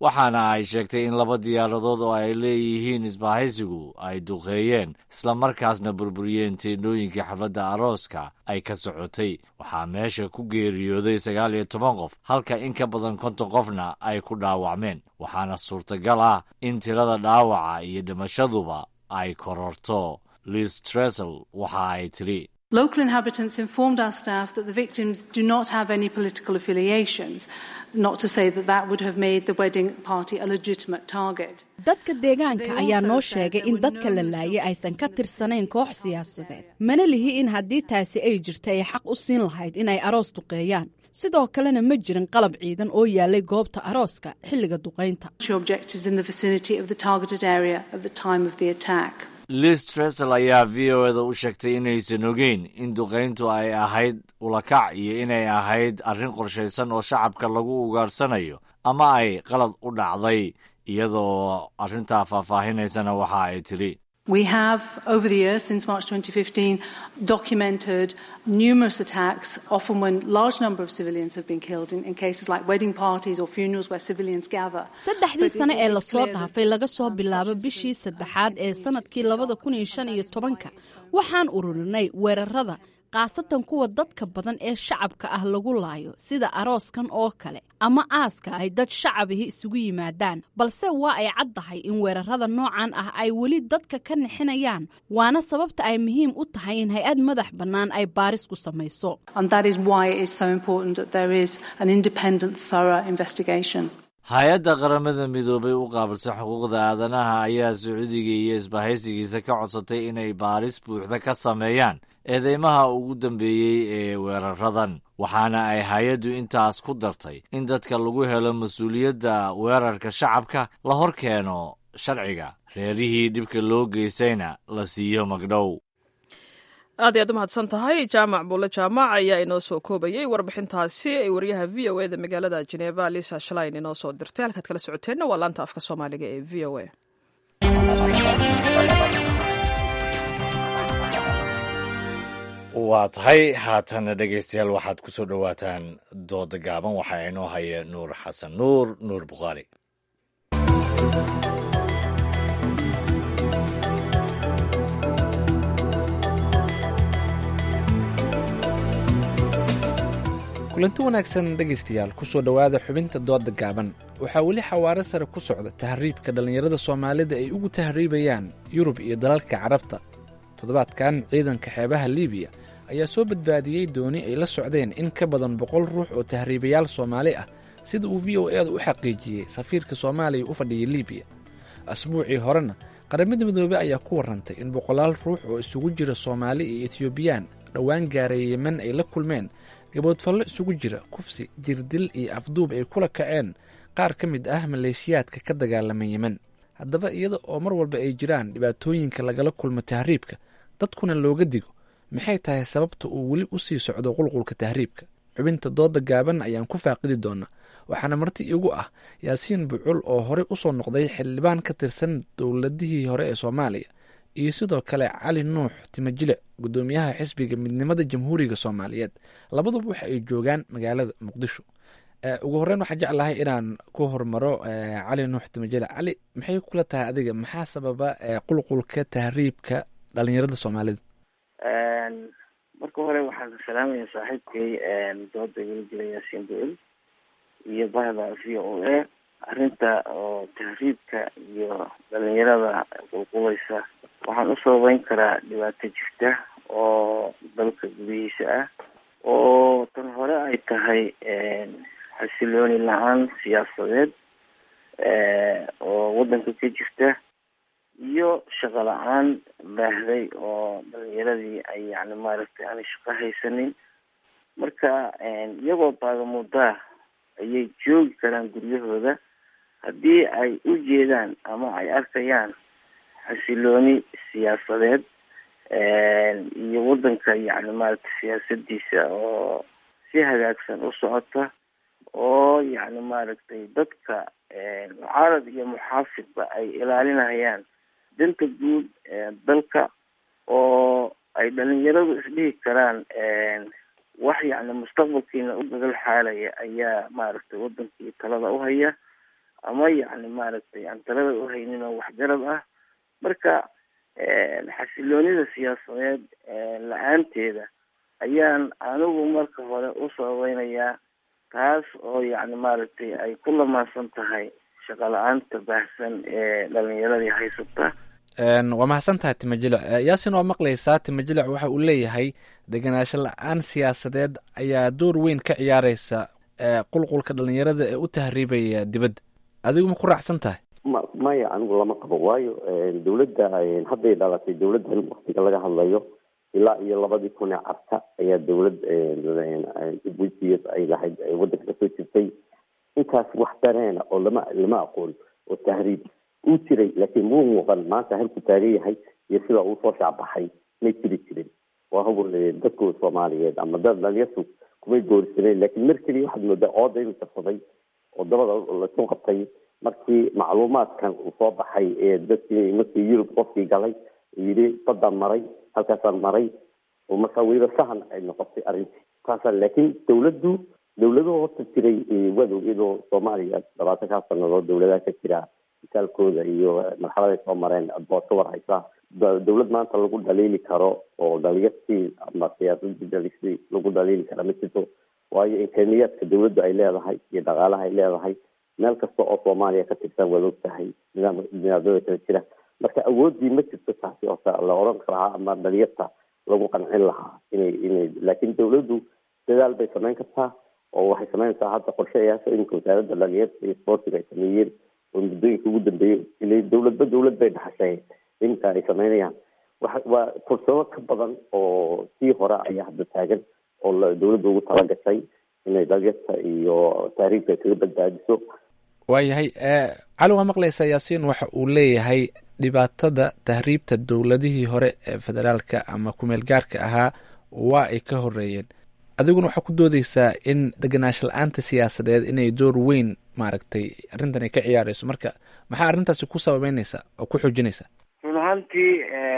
waxaana ay sheegtay in laba diyaaradood oo ay leeyihiin isbahaysigu ay duqeeyeen islamarkaasna burburiyeen teendhooyinkii xafladda arooska ay ka socotay waxaa meesha ku geeriyooday sagaal iyo toban qof halka in ka badan konton qofna ay ku dhaawacmeen waxaana suurtagal ah in tirada dhaawaca iyo dhimashaduba ay kororto liz tresel waxa ay tiri Local inhabitants informed our staff that the victims do not have any political affiliations, not to say that that would have made the wedding party a legitimate target. dadka deegaanka ayaa noo sheegay in dadka la laayay aysan ka tirsanayn koox siyaasadeed mana lihi in haddii taasi ay jirta ay xaq u siin lahayd inay aroos duqeeyaan sidoo kalena ma jirin qalab ciidan oo yaalay goobta arooska xilliga duqaynta Objectives in the vicinity of the targeted area at the time of the attack. liz tresel ayaa v o eda u sheegtay inaysan ogeyn in duqayntu ay ahayd ulakac iyo inay ahayd arrin qorshaysan oo shacabka lagu ugaarsanayo ama ay qalad u dhacday iyadoo arrintaa faahfaahinaysana waxa ay tidhi We have, over the years, since March 2015, documented numerous attacks, often when large number of civilians have been killed in, in cases like wedding parties or funerals where civilians gather. saddexdii sane ee lasoo dhaafay laga soo bilaabo bishii saddexaad ee sanadkii labada kun iyo shan iyo tobanka waxaan ururinay weerarada khaasatan kuwa dadka badan ee shacabka ah lagu laayo sida arooskan oo kale ama aaska ay dad shacabihi isugu yimaadaan balse waa ay caddahay in weerarada noocan ah ay weli dadka ka nixinayaan waana sababta ay muhiim u tahay in hay-ad madax bannaan ay baaris ku samayso And that is why it is so important that there is an independent, thorough investigation. hay-adda qaramada midoobay u qaabilsan xuquuqda aadanaha ayaa sacuudiga iyo isbahaysigiisa ka codsatay inay baaris buuxda ka sameeyaan eedeymaha ugu dambeeyey ee weeraradan waxaana ay hay-addu intaas ku dartay in dadka lagu helo mas-uuliyadda weerarka shacabka la hor keeno sharciga reerihii dhibka loo geystayna la siiyo magdhow aad iyaad u mahadsan tahay jaamac buulle jaamac ayaa inoo soo koobayay warbixintaasi ay wariyaha v o eda magaalada jeneva lisa shalain inoo soo dirtay halkaad kala socoteenna waa laanta afka soomaaliga ee v o a waa tahay haatana dhegaystayaal waxaad ku soo dhowaataan dooda gaaban waxaa inoo haya nuur xasan nuur nuur bukhaari kulanti wanaagsan dhegaystayaal kusoo dhowaada xubinta dooda gaaban waxaa weli xawaaro sare ku socda tahriibka dhallinyarada soomaalida ay ugu tahriibayaan yurub iyo dalalka carabta toddobaadkan ciidanka xeebaha liibiya ayaa soo badbaadiyey dooni ay la socdeen in ka badan boqol ruux oo tahriibayaal soomaali ah sida uu v o eeda u xaqiijiyey safiirka soomaaliya u fadhiyay liibiya asbuucii horena qaramada midoobey ayaa ku warrantay in boqolaal ruux oo isugu jira soomaali iyo etiyobiyaan dhowaan gaaray yemen ay la kulmeen gaboodfallo isugu jira kufsi jirdil iyo afduub ay kula kaceen qaar ka mid ah maleeshiyaadka ka dagaalama yemen haddaba iyada oo mar walba ay jiraan dhibaatooyinka lagala kulmo tahriibka dadkuna looga digo maxay tahay sababta uu weli u sii socdo qulqulka tahriibka xubinta dooda gaaban ayaan ku faaqidi doonaa waxaana marti igu ah yaasiin bucul oo horey u soo noqday xildhibaan ka tirsan dowladihii hore ee soomaaliya iyo sidoo kale cali nuux timajilic guddoomiyaha xisbiga midnimada jamhuuriga soomaaliyeed labaduba waxa ay joogaan magaalada muqdisho ugu horreyn waxaan jeclahay inaan ku hormaro cali nuux timajilic cali maxay kula tahay adiga maxaa sababa qulqulka tahriibka dhalinyarada soomaalida marka hore waxaan salaamaya saaxiibkay dooda welgela yaasiin bucul iyo bahda v o a arrinta oo tahriibka iyo dhalinyarada qulqulaysa waxaan u sababeyn karaa dhibaato jirta oo dalka gudihiisa ah oo tan hore ay tahay xasilooni la-aan siyaasadeed oo waddanka ka jirta iyo shaqo la-aan baahday oo dhalinyaradii ay yani maaragtay aanay shaqo haysanin marka iyagoo baagamudaa ayay joogi karaan guryahooda haddii ay u jeedaan ama ay arkayaan xasilooni siyaasadeed iyo waddanka yani maaragtay siyaasadiisa oo si hagaagsan u socota oo yani maaragtay dadka mucaarad iyo muxaafidba ay ilaalinayaan danta guud dalka oo ay dhalinyaradu isdhihi karaan wax yani mustaqbalkiina u gagal xaalaya ayaa maaragtay wadankii talada uhaya ama yacni maaragtay aan talada u haynin oo waxgarad ah marka xasiloonida siyaasadeed la-aanteeda ayaan anigu marka hore u sababeynayaa taas oo yacni maaragtay ay ku lamaansan tahay shaqo la-aanta baahsan ee dhalinyaradii haysata waa mahadsan tahay timajilic yaasin waa maqlaysaa timajilic waxa uu leeyahay degenaansho la-aan siyaasadeed ayaa door weyn ka ciyaareysa qulqulka dhalinyarada ee u tahriibaya dibadda adigu ma ku raacsan tahay ma maya anigu lama qabo waayo dawladda hadday dhalatay dawladdan waktiga laga hadlayo ilaa iyo labadii kun ee carta ayaa dawlad wejiyad ay lahayd waddanka kasoo jirtay intaas wax dareena oo lama lama aqoon oo tahriib uu jiray laakiin muu muuqan maanta halku taagan yahay iyo sida uu soo shaacbaxay may jiri jirin waa hubul dadku soomaaliyeed ama dad dhalinyartu kumay goorisaneen laakiin mar keliya waxaad moodaa ooda inuu jabsaday oo dabada lasu qabtay markii macluumaadkan uu soo baxay ee dadkii markii yurub qofkii galay yidhi baddaan maray halkaasaan maray oo markaa weliba sahan ay noqotay arrintii taasa laakiin dawladdu dawladuhu horta jiray wadow iyadoo soomaaliya labaatankaa sanadood dawladaha ka jira misaalkooda iyo marxaladay soo mareen bood ka war haysaa dawlad maanta lagu dhaliili karo oo dhalinyartii ama siyaasadii dhalisii lagu dhaliili kara ma jirto waayo imkaaniyaadka dawladdu ay leedahay iyo dhaqaalaha ay leedahay meel kasta oo soomaaliya ka tirsan waad og tahay nidaam nidaamyada kala jira marka awooddii ma jirto taasi horta la oran lahaa ama dhalinyarta lagu qancin lahaa inay inay laakiin dawladdu dadaal bay samayn kartaa oo waxay samaynaysaa hadda qorshayaasha iminka wasaaradda dhalinyarta iyo sportiga ay sameeyeen oo muddooyinka ugu dambeeyey ila dawladba dawlad bay dhaxashay iminka ay samaynayaan wa waa fursado ka badan oo sii hore ayaa hadda taagan oo dawladda ugu talagashay inay dhalinyarta iyo taariikhka kaga badbaadiso waayahay cali waa maqlaysaa yaasiin waxa uu leeyahay dhibaatada tahriibta dowladihii hore ee federaalka ama kumeel gaarka ahaa waa ay ka horeeyeen adiguna waxaa ku doodeysaa in degenaansho la-aanta siyaasadeed inay door weyn maaragtay arrintan ay ka ciyaareyso marka maxaa arrintaasi ku sababeyneysaa oo ku xoojinaysaa run ahaantii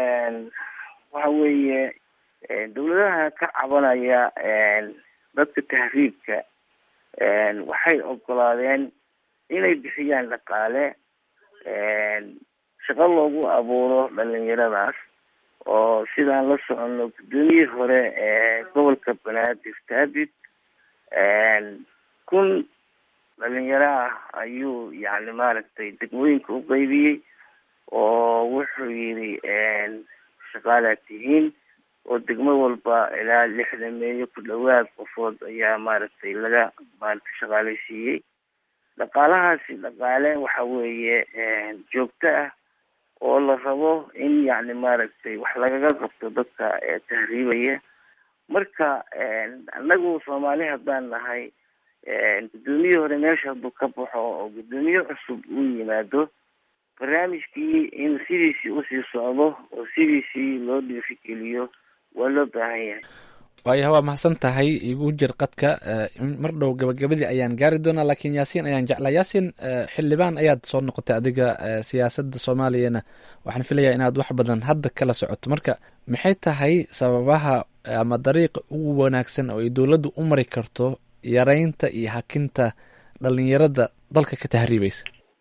waxa weeye dawladaha ka cabanaya dadka tahriibka waxay ogolaadeen inay bixiyaan dhaqaale shaqo loogu abuuro dhalinyaradaas oo sidaan la soconno guddoomiyihii hore ee gobolka banaadir taabid kun dhalinyaro ah ayuu yacni maaragtay degmooyinka u qeybiyey oo wuxuu yidhi shaqaalaad tihiin oo degmo walba ilaa lixdan meeyo ku dhawaad qofood ayaa maaragtay laga maaragtay shaqaaleysiiyey dhaqaalahaasi dhaqaale waxa weeye joogto ah oo la rabo in yacni maaragtay wax lagaga qabto dadka tahriibaya marka annagu soomaali haddaan nahay guddoomiyihii hore meesha hadduu ka baxo oo guddoomiye cusub uu yimaado barnaamijkii in sidiisii usii socdo oo sidiisii loo dhiirigeliyo waa loo baahan yahay waayaha waa mahadsan tahay igu jir qadka mar dhow gabagabadii ayaan gaari doonaa laakiin yaasiin ayaan jeclaa yaasiin xildhibaan ayaad soo noqotay adiga siyaasadda soomaaliyana waxaan filayaa inaad wax badan hadda kala socoto marka maxay tahay sababaha ama dariiqa ugu wanaagsan oo ay dowladdu u mari karto yareynta iyo hakinta dhalinyarada dalka ka tahriibaysa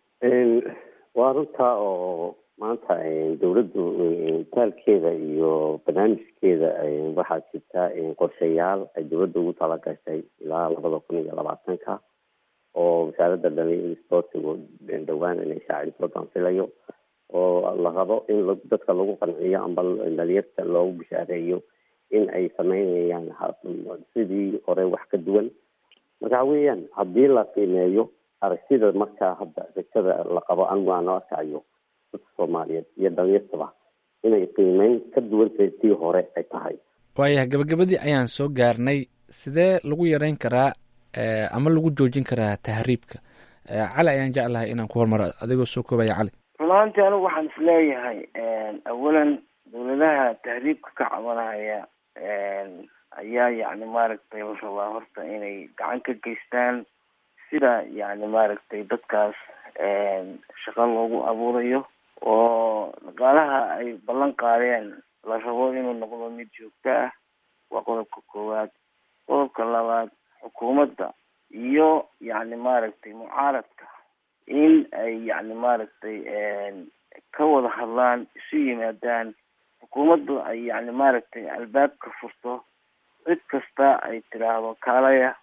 waa runtaa oo maanta dawladdu taalkeeda iyo barnaamijkeeda waxaa jirta qorshayaal ay dawladda ugu talagashay ilaa labada kun iyo labaatanka oo wasaaradda dhalinyarada sportigu dhowaan inay shaaciso baan filayo oo la rabo in dadka lagu qanciyo amba dhalinyarta loogu bishaareeyo in ay sameynayaan sidii hore wax ka duwan marka waxa weeyaan haddii la qiimeeyo aragtida markaa hadda rajada la qabo anigu aan noo arkayo dadka soomaaliyeed iyo dhalinyartaba inay qiimeyn ka duwan tahay tii hore ay tahay waayaha gabagabadii ayaan soo gaarnay sidee lagu yareyn karaa ama lagu joojin karaa tahriibka cali ayaan jeclahay inaan ku hormaro adigoo soo koobaya cali run ahaantii anigu waxaan isleeyahay awalan dawladaha tahriibka ka cabanaya ayaa yacni maaragtay la rabaa horta inay gacan ka geystaan sida yacni maaragtay dadkaas shaqo loogu abuurayo oo dhaqaalaha ay ballan qaadeen la rabo inuu noqdo mid joogto ah waa qodobka koowaad qodobka labaad xukuumadda iyo yacni maaragtay mucaaradka in ay yacni maaragtay ka wada hadlaan isu yimaadaan xukuumaddu ay yacni maaragtay albaabka furto cid kasta ay tidhaahdo kaalaya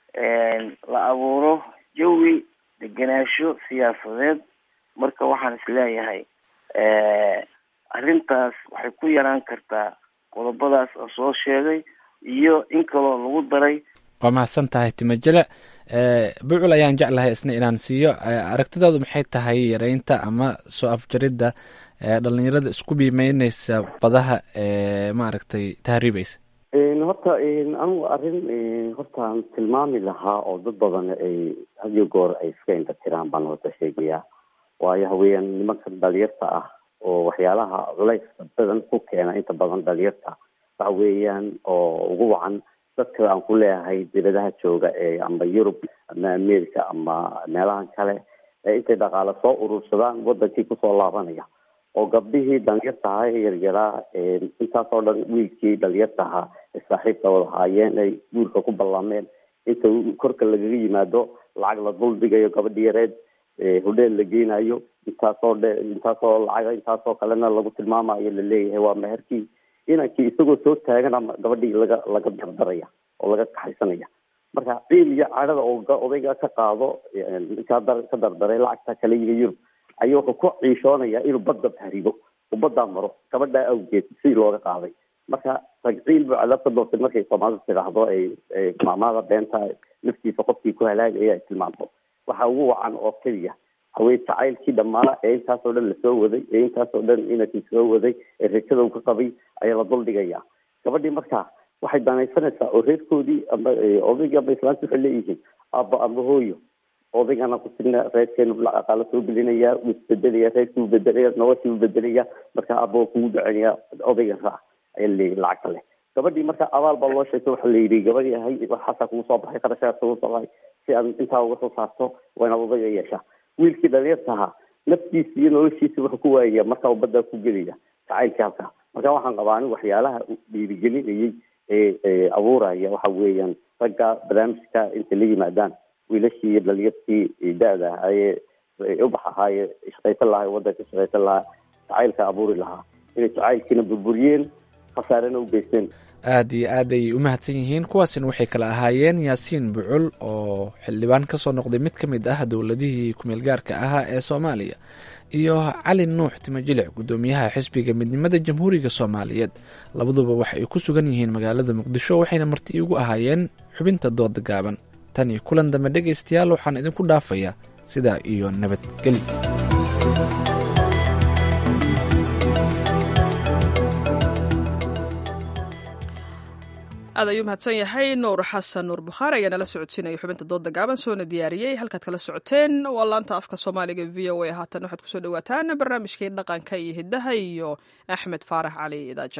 la abuuro jawi degenaansho siyaasadeed marka waxaan isleeyahay arrintaas waxay ku yaraan kartaa qodobadaas oo soo sheegay iyo in kaloo lagu daray waa mahadsan tahay timajele bucul ayaan jeclahay isna inaan siiyo aragtidaadu maxay tahay yareynta ama soo afjaridda dhalinyarada isku biimeyneysa badaha ee maaragtay tahriibeysa horta anigu arrin hortaan tilmaami lahaa oo dad badan ay hadiyo goor ay iska intatiraan baan horta sheegayaa waayo haweyaan nimanka dhalinyarta ah oo waxyaalaha culayska badan ku keena inta badan dhalinyarta waxa weeyaan oo ugu wacan dadka aan ku leeyahay dibadaha jooga ee ama yurub ama america ama meelahan kale ee intay dhaqaale soo urursadaan wadankii kusoo laabanaya oo gabdhihii dhalinyartahaa ee yaryaraa intaas oo dhan wiilkii dhalinyartahaa ee saaxiibka wada haayeen ay guurka ku ballameen inta korka lagaga yimaado lacag la dul dhigayo gabadhi yareed hodheel la geynayo intaasoo dhe intaasoo lacaga intaasoo kalena lagu tilmaamayo laleeyahay waa meherkii inankii isagoo soo taagan ama gabadhii laga laga dardaraya oo laga kaxaysanaya marka ciil iyo cadhada oo odayga ka qaado ninkaa ka dardaray lacagta kala yimi yurub ayuu wuxuu ku ciishoonaya inuu badda tahribo uu baddaa maro gabadhaa awgeed si looga qaaday marka ragciil buu cadaab ka doortay markay soomaalidu tidhaahdo ay maamaada beenta naftiisa qofkii ku halaagaya ay tilmaanto waxa ugu wacan oo keliya haween jacaylkii dhammaa ee intaasoo dhan lasoo waday ee intaasoo dhan inankii soo waday ee rajada uu ka qabay ayaa la duldhigaya gabadhii markaa waxay danaysanaysaa oo reerkoodii ama odaygii ama islaanta waxay leeyihiin aaba ama hooyo odaygana kusina reerkeenu aqaalo soo gelinaya wuu isbedelaya reerkii wuu bedelaya noloshii wuu bedelaya marka aaba kugu duceynaya odayga raac ayaa laleeyahy lacagta leh gabadhii marka abaal baa loo sheegtay waxaa la yidhi gabadhii ahay waxaasaa kugu soo baxay qarashaas kugu soo baxay si aad intaa uga soo saarto waa inaad odayga yeeshaa wiilkii dhalinyarta ahaa naftiisa iyo noloshiisa wuxuu ku waayaya marka uu baddaa ku gelaya jacaylkii halkaa marka waxaan qabaa anigu waxyaalaha dhiirigelinayay ee abuuraya waxa weeyaan ragga barnaamijka intay la yimaadaan wiilashii iyo dhalinyartii da-da ahaayee ubax ahaaye shaqaysan lahaa wadanka shaqaysan lahaa jacaylka abuuri lahaa inay jacaylkiina burburiyeen khasaarena u geysteen aad iyo aad ayay u mahadsan yihiin kuwaasina waxay kala ahaayeen yaasiin bucul oo xildhibaan ka soo noqday mid ka mid ah dowladihii kumeel gaarka ahaa ee soomaaliya iyo cali nuux timajilic guddoomiyaha xisbiga midnimada jamhuuriga soomaaliyeed labaduba waxa ay ku sugan yihiin magaalada muqdisho waxayna marti ugu ahaayeen xubinta dooda gaaban tan iyo kulan dambe dhegaystayaal waxaan idinku dhaafayaa sidaa iyo nabadgeli aad ayuu mahadsan yahay nuur xasan nuur bukhaari ayaa nala socodsiinaya xubinta dooda gaaban soona diyaariyey halkaad kala socoteen waa laanta afka soomaaliga v o a haatan waxaad kusoo dhawaataan barnaamijkii dhaqanka iyo hiddaha iyo axmed faarax cali idaaja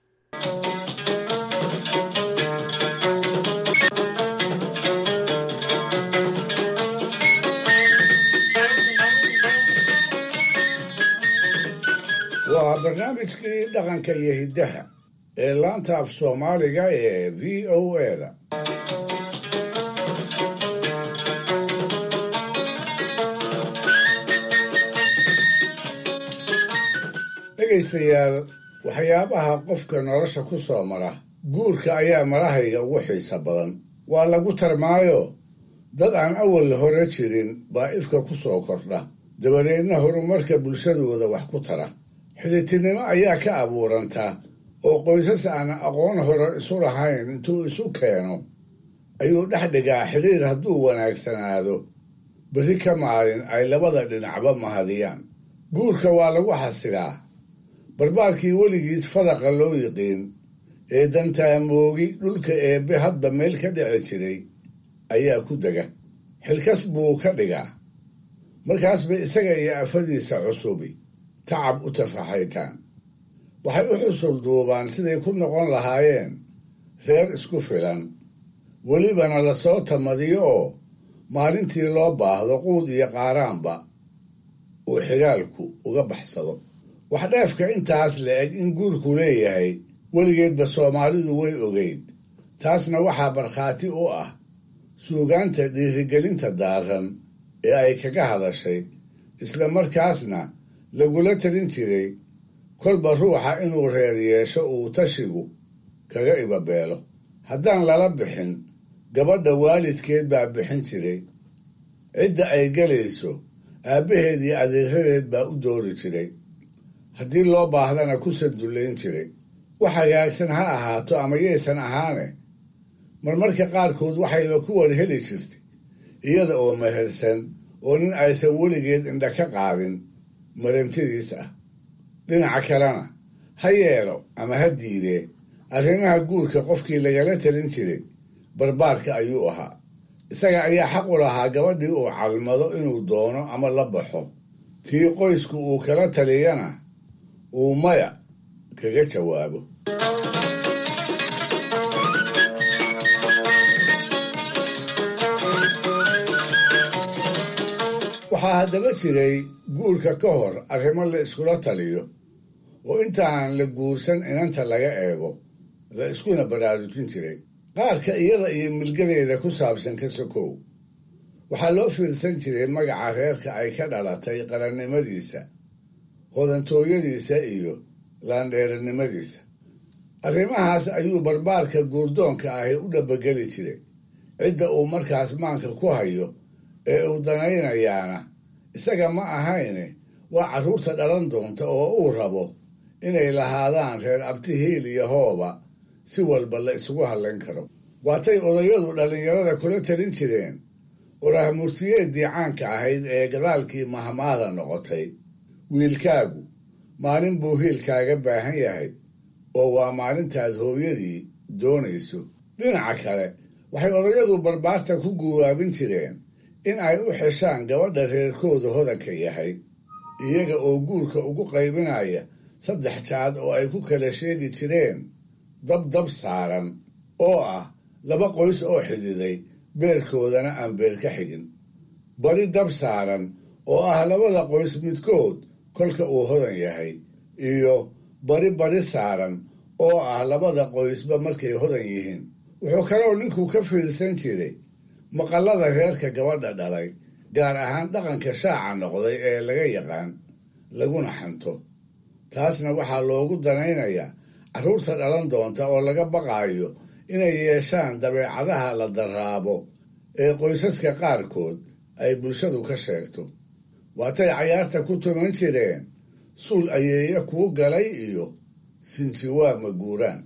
waa barnaamijkii dhaqanka iyo hiddaha ee laanta af soomaaliga ee v o eda dhegaystayaal waxyaabaha qofka nolosha ku soo mara guurka ayaa marahayga ugu xiisa badan waa lagu tarmaayo dad aan awal hore jirin baa ifka ku soo kordha dabadeedna horumarka bulshadooda wax ku tara xiditinimo ayaa ka abuuranta oo qoysas aan aqoon hore isu lahayn intuu isu keeno ayuu dhex dhigaa xidhiir hadduu wanaagsanaado berri ka maalin ay labada dhinacba mahadiyaan guurka waa lagu xasilaa barbaarkii weligiis fadaqa loo yiqiin ee dantaamoogi dhulka eebbe hadba meel ka dhici jiray ayaa ku dega xilkas buu ka dhigaa markaasba isaga iyo afadiisa cusubi tacab u tafaxaytaan waxay u xusul duubaan siday ku noqon lahaayeen reer isku filan welibana lasoo tamadiyo oo maalintii loo baahdo quud iyo qaaraanba uu xigaalku uga baxsado waxdheefka intaas la eg in guurku leeyahay weligeedba soomaalidu way ogeyd taasna waxaa markhaati u ah suugaanta dhiirigelinta daaran ee ay kaga hadashay isla markaasna lagula talin jiray kolba ruuxa inuu reer yeesho uu tashigu kaga ibabeelo haddaan lala bixin gabadha waalidkeed baa bixin jiray cidda ay gelayso aabbaheed iyo adeeradeed baa u doori jiray haddii loo baahdana ku sandullayn jiray wax hagaagsan ha ahaato ama yaysan ahaane marmarka qaarkood waxayba ku war heli jirtay iyada oo mehersan oo nin aysan weligeed indha ka qaadin marantidiis ah dhinaca kalena ha yeelo ama ha diidee arrimaha guurka qofkii lagala talin jiray barbaarka ayuu ahaa isaga ayaa xaq u lahaa gabadhii uu calmado inuu doono ama la baxo tii qoysku uu kala taliyana uu maya kaga jawaabo waxaa haddaba jiray guurka ka hor arrimo la iskula taliyo oo intaan la guursan inanta laga eego la iskuna baraarujin jiray qaarka iyada iyo milgadeeda ku saabsan ka sokow waxaa loo fiirsan jiray magaca reerka ay ka dhalatay qarannimadiisa hodantooyadiisa iyo laandheerinimadiisa arrimahaas ayuu barbaarka guurdoonka ahi u dhabageli jiray cidda uu markaas maanka ku hayo ee uu danaynayaana isaga ma ahayne waa carruurta dhalan doonta oo uu rabo inay lahaadaan reer abti hiil iyo hooba si walba la isugu hadlayn karo waatay odayadu dhallinyarada kula talin jireen orahmurtiyeeddii caanka ahayd ee gadaalkii mahmaada noqotay wiilkaagu maalin buu hiilkaaga baahan yahay oo waa maalintaad hooyadii doonayso dhinaca kale waxay odayadu barbaarta ku guwaabin jireen in ay u xeshaan gabadha reerkooda hodanka yahay iyaga oo guurka ugu qaybinaya saddex jaad oo ay ku kala sheegi jireen dab dab saaran oo ah laba qoys oo xididay beerkoodana aan beer ka xigin bari dab saaran oo ah labada qoys midkood kolka uu hodan yahay iyo bari bari saaran oo ah labada qoysba markay hodan yihiin wuxuu kaloo ninku ka fiirsan jiray maqallada reerka gabadha dhalay gaar ahaan dhaqanka shaaca noqday ee laga yaqaan laguna xanto taasna waxaa loogu danaynayaa carruurta dhalan doonta oo laga baqaayo inay yeeshaan dabeecadaha la daraabo ee qoysaska qaarkood ay bulshadu ka sheegto waatay cayaarta ku tuman jireen suul ayeeya kuu galay iyo sinjiwaa maguuraan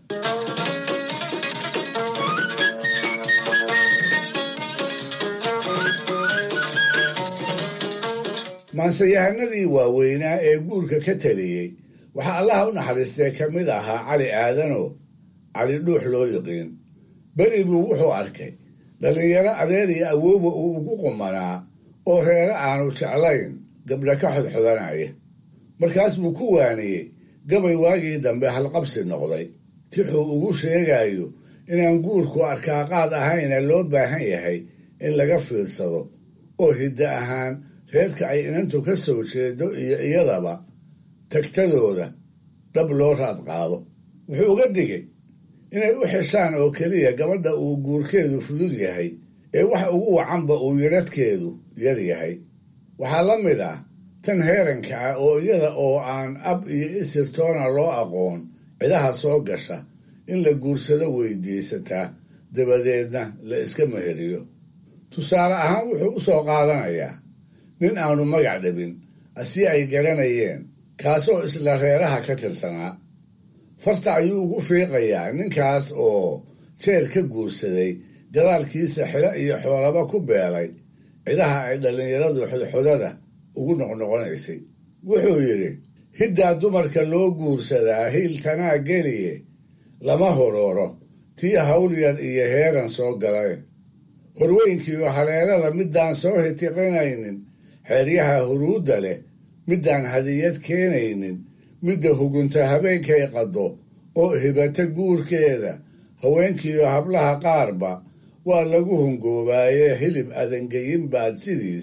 maanseyahanadii waaweynaa ee guurka ka taliyey waxaa allaha u naxariistee ka mid ahaa cali aadano cali dhuux loo yiqiin beri buu wuxuu arkay dhallinyaro adeer iyo awooba uu ugu qumanaa oo reere aanu jeclayn gabdha ka xodxodanaya markaas buu ku waaniyey gabay waagii dambe halqabsi noqday tixuu ugu sheegayo inaan guurku arkaaqaad ahayna loo baahan yahay in laga fiirsado oo hiddo ahaan reerka ay inantu ka soo jeedo iyo iyadaba tagtadooda dhab loo raad qaado wuxuu uga digay inay u xeshaan oo keliya gabadha uu guurkeedu fudud yahay ee wax ugu wacanba uu yaradhkeedu yar yahay waxaa la mid ah tan heeranka ah oo iyada oo aan ab iyo isirtoona loo aqoon cidaha soo gasha in la guursado weydiisataa dabadeedna la iska meheriyo tusaale ahaan wuxuu u soo qaadanayaa nin aanu magac dhabin asi ay garanayeen kaasoo isla reeraha ka tirsanaa farta ayuu ugu fiiqayaa ninkaas oo jeer ka guursaday gadaalkiisa xilo iyo xoolaba ku beelay cidaha ay dhallinyaradu xodxodada ugu noqnoqonaysay wuxuu yidhi hiddaa dumarka loo guursadaa hiiltanaa geliye lama horooro tii hawlyar iyo heeran soo galay horweynkiiyo haleelada middaan soo hitiqinaynin xeeryaha huruudda leh middaan hadiyad keenaynin midda hugunta habeenkay qaddo oo hibata guurkeeda haweenkiiyo hablaha qaarba waa lagu hungoobaaye hilib adangeyin baad sidiis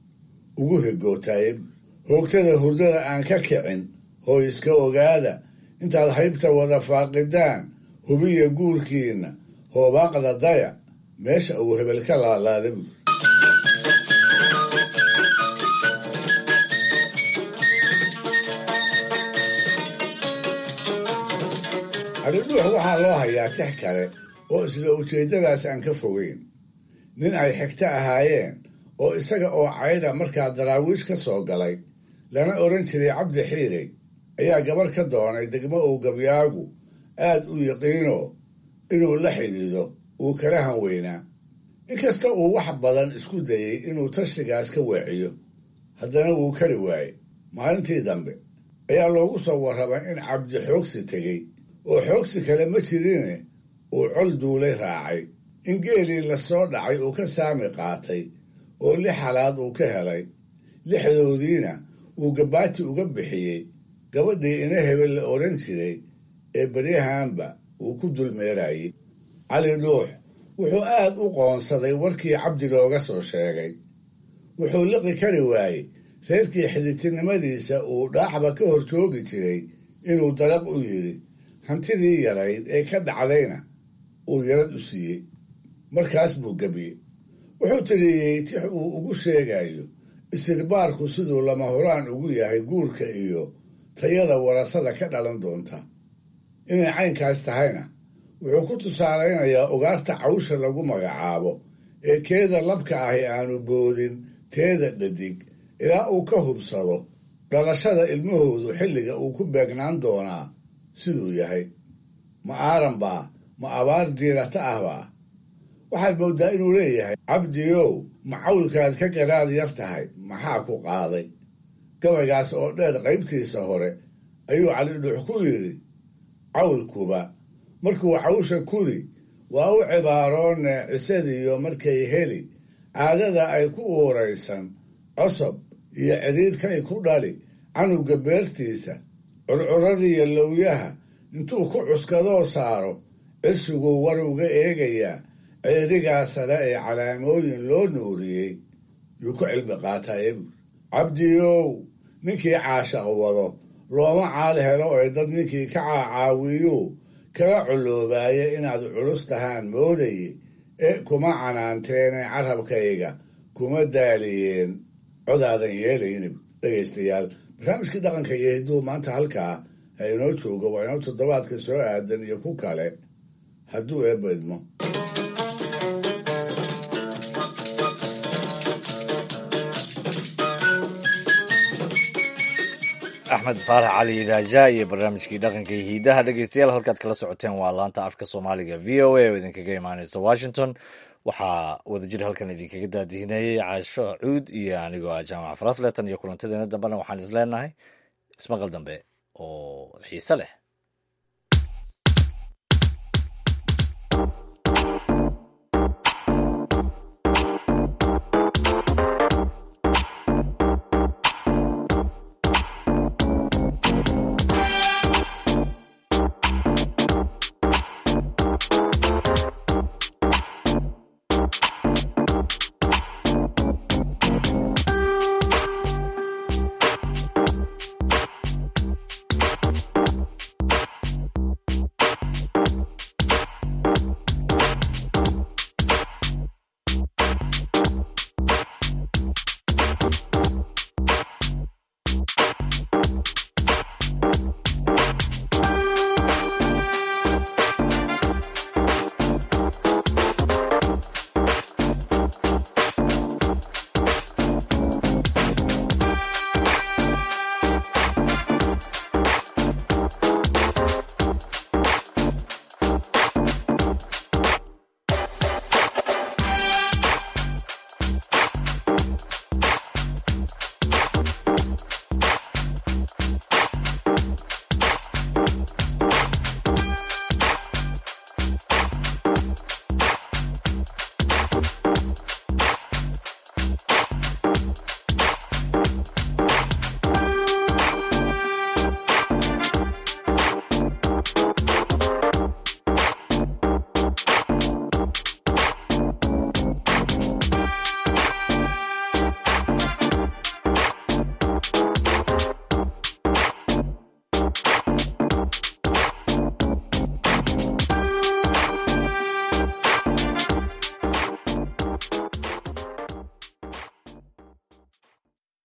ugu hegootaye hoogtada hurdada aan ka kicin hoo iska ogaada intaad haybta wada faaqidaan hubiya guurkiinna hoobaaqda daya meesha uu hebel ka laalaada buur calidhuux waxaa loo hayaa tix kale oo isla ujeeddadaas aan ka fogeyn nin ay xigto ahaayeen oo isaga oo caydha markaa daraawiish ka soo galay lana odhan jiray cabdi xiirey ayaa gabarh ka doonay degmo uu gabyaagu aad u yaqiino inuu la xidhiido uu kala hanweynaa inkasta uu wax badan isku dayey inuu tashigaas ka weeciyo haddana wuu kari waaye maalintii dambe ayaa loogu soo warramay in cabdi xoogsi tegey oo xoogsi kale ma jirine uu col duulay raacay in geelii lasoo dhacay uu ka saami qaatay oo lix halaad uu ka helay lixdoodiina uu gabaati uga bixiyey gabadhii ina hebel la odhan jiray ee beryahanba uu ku dulmeerayey cali dhuux wuxuu aad u qoonsaday warkii cabdi looga soo sheegay wuxuu liqi kari waayey reerkii xidhitinimadiisa uu dhaacba ka hor joogi jiray inuu daraq u yidhi hantidii yarayd ee ka dhacdayna uu yarad u siiyey markaas buu gebiyey wuxuu tiriyey tix uu ugu sheegayo istirbaarku siduu lama horaan ugu yahay guurka iyo tayada warasada ka dhalan doonta inay caynkaas tahayna wuxuu ku tusaalaynayaa ugaarta cawsha lagu magacaabo ee keeda labka ahi aanu boodin teeda dhadig ilaa uu ka hubsado dhalashada ilmahoodu xilliga uu ku beegnaan doonaa siduu yahay ma aaran baa ma abaar diirata ah baa waxaad mooddaa inuu leeyahay cabdiyow ma cawlkaad ka garaad yar tahay maxaa ku qaaday gabaygaas oo dheer qaybtiisa hore ayuu calidhuux ku yidhi cawlkuba markuu cawsha kudi waa u cibaaroone cisadiyo markay heli caadada ay ku uuraysan cosob iyo cidhiidkay ku dhali canuga beertiisa curcuradiiyo lowyaha intuu ku cuskadoo saaro cirsiguu war uga eegayaa ceerigaa sare ee calaamooyin loo nuuriyey yuu ku cilmi qaataye buur cabdiyow ninkii caashaq wado looma caal helo ee dad ninkii ka caacaawiyu kala coloobaaya inaad culus tahaan moodaye ee kuma canaanteene carabkayga kuma daaliyeen codaadan yeelayni dhegaystayaal barnaamijkii dhaqanka iyo hidduu maanta halkaa ha inoo joogo waa inoo toddobaadka soo aadan iyo ku kale hadduu eebba idmo axmed faarax cali idaaja iyo barnaamijkii dhaqanka iyo hiidaha dhegeystayaal halkaad kala socoteen waa laanta afka soomaaliga v o a oo idinkaga imaaneysa washington waxaa wadajir halkan idinkaga daadihinayay caasho cuud iyo anigoo ah jaamac farasletan iyo kulantadeena dambena waxaan isleenahay ismaqal dambe oo xiise leh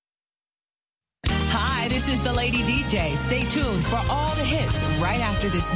Hi, this is the Lady DJ. Stay tuned for all the hits right after this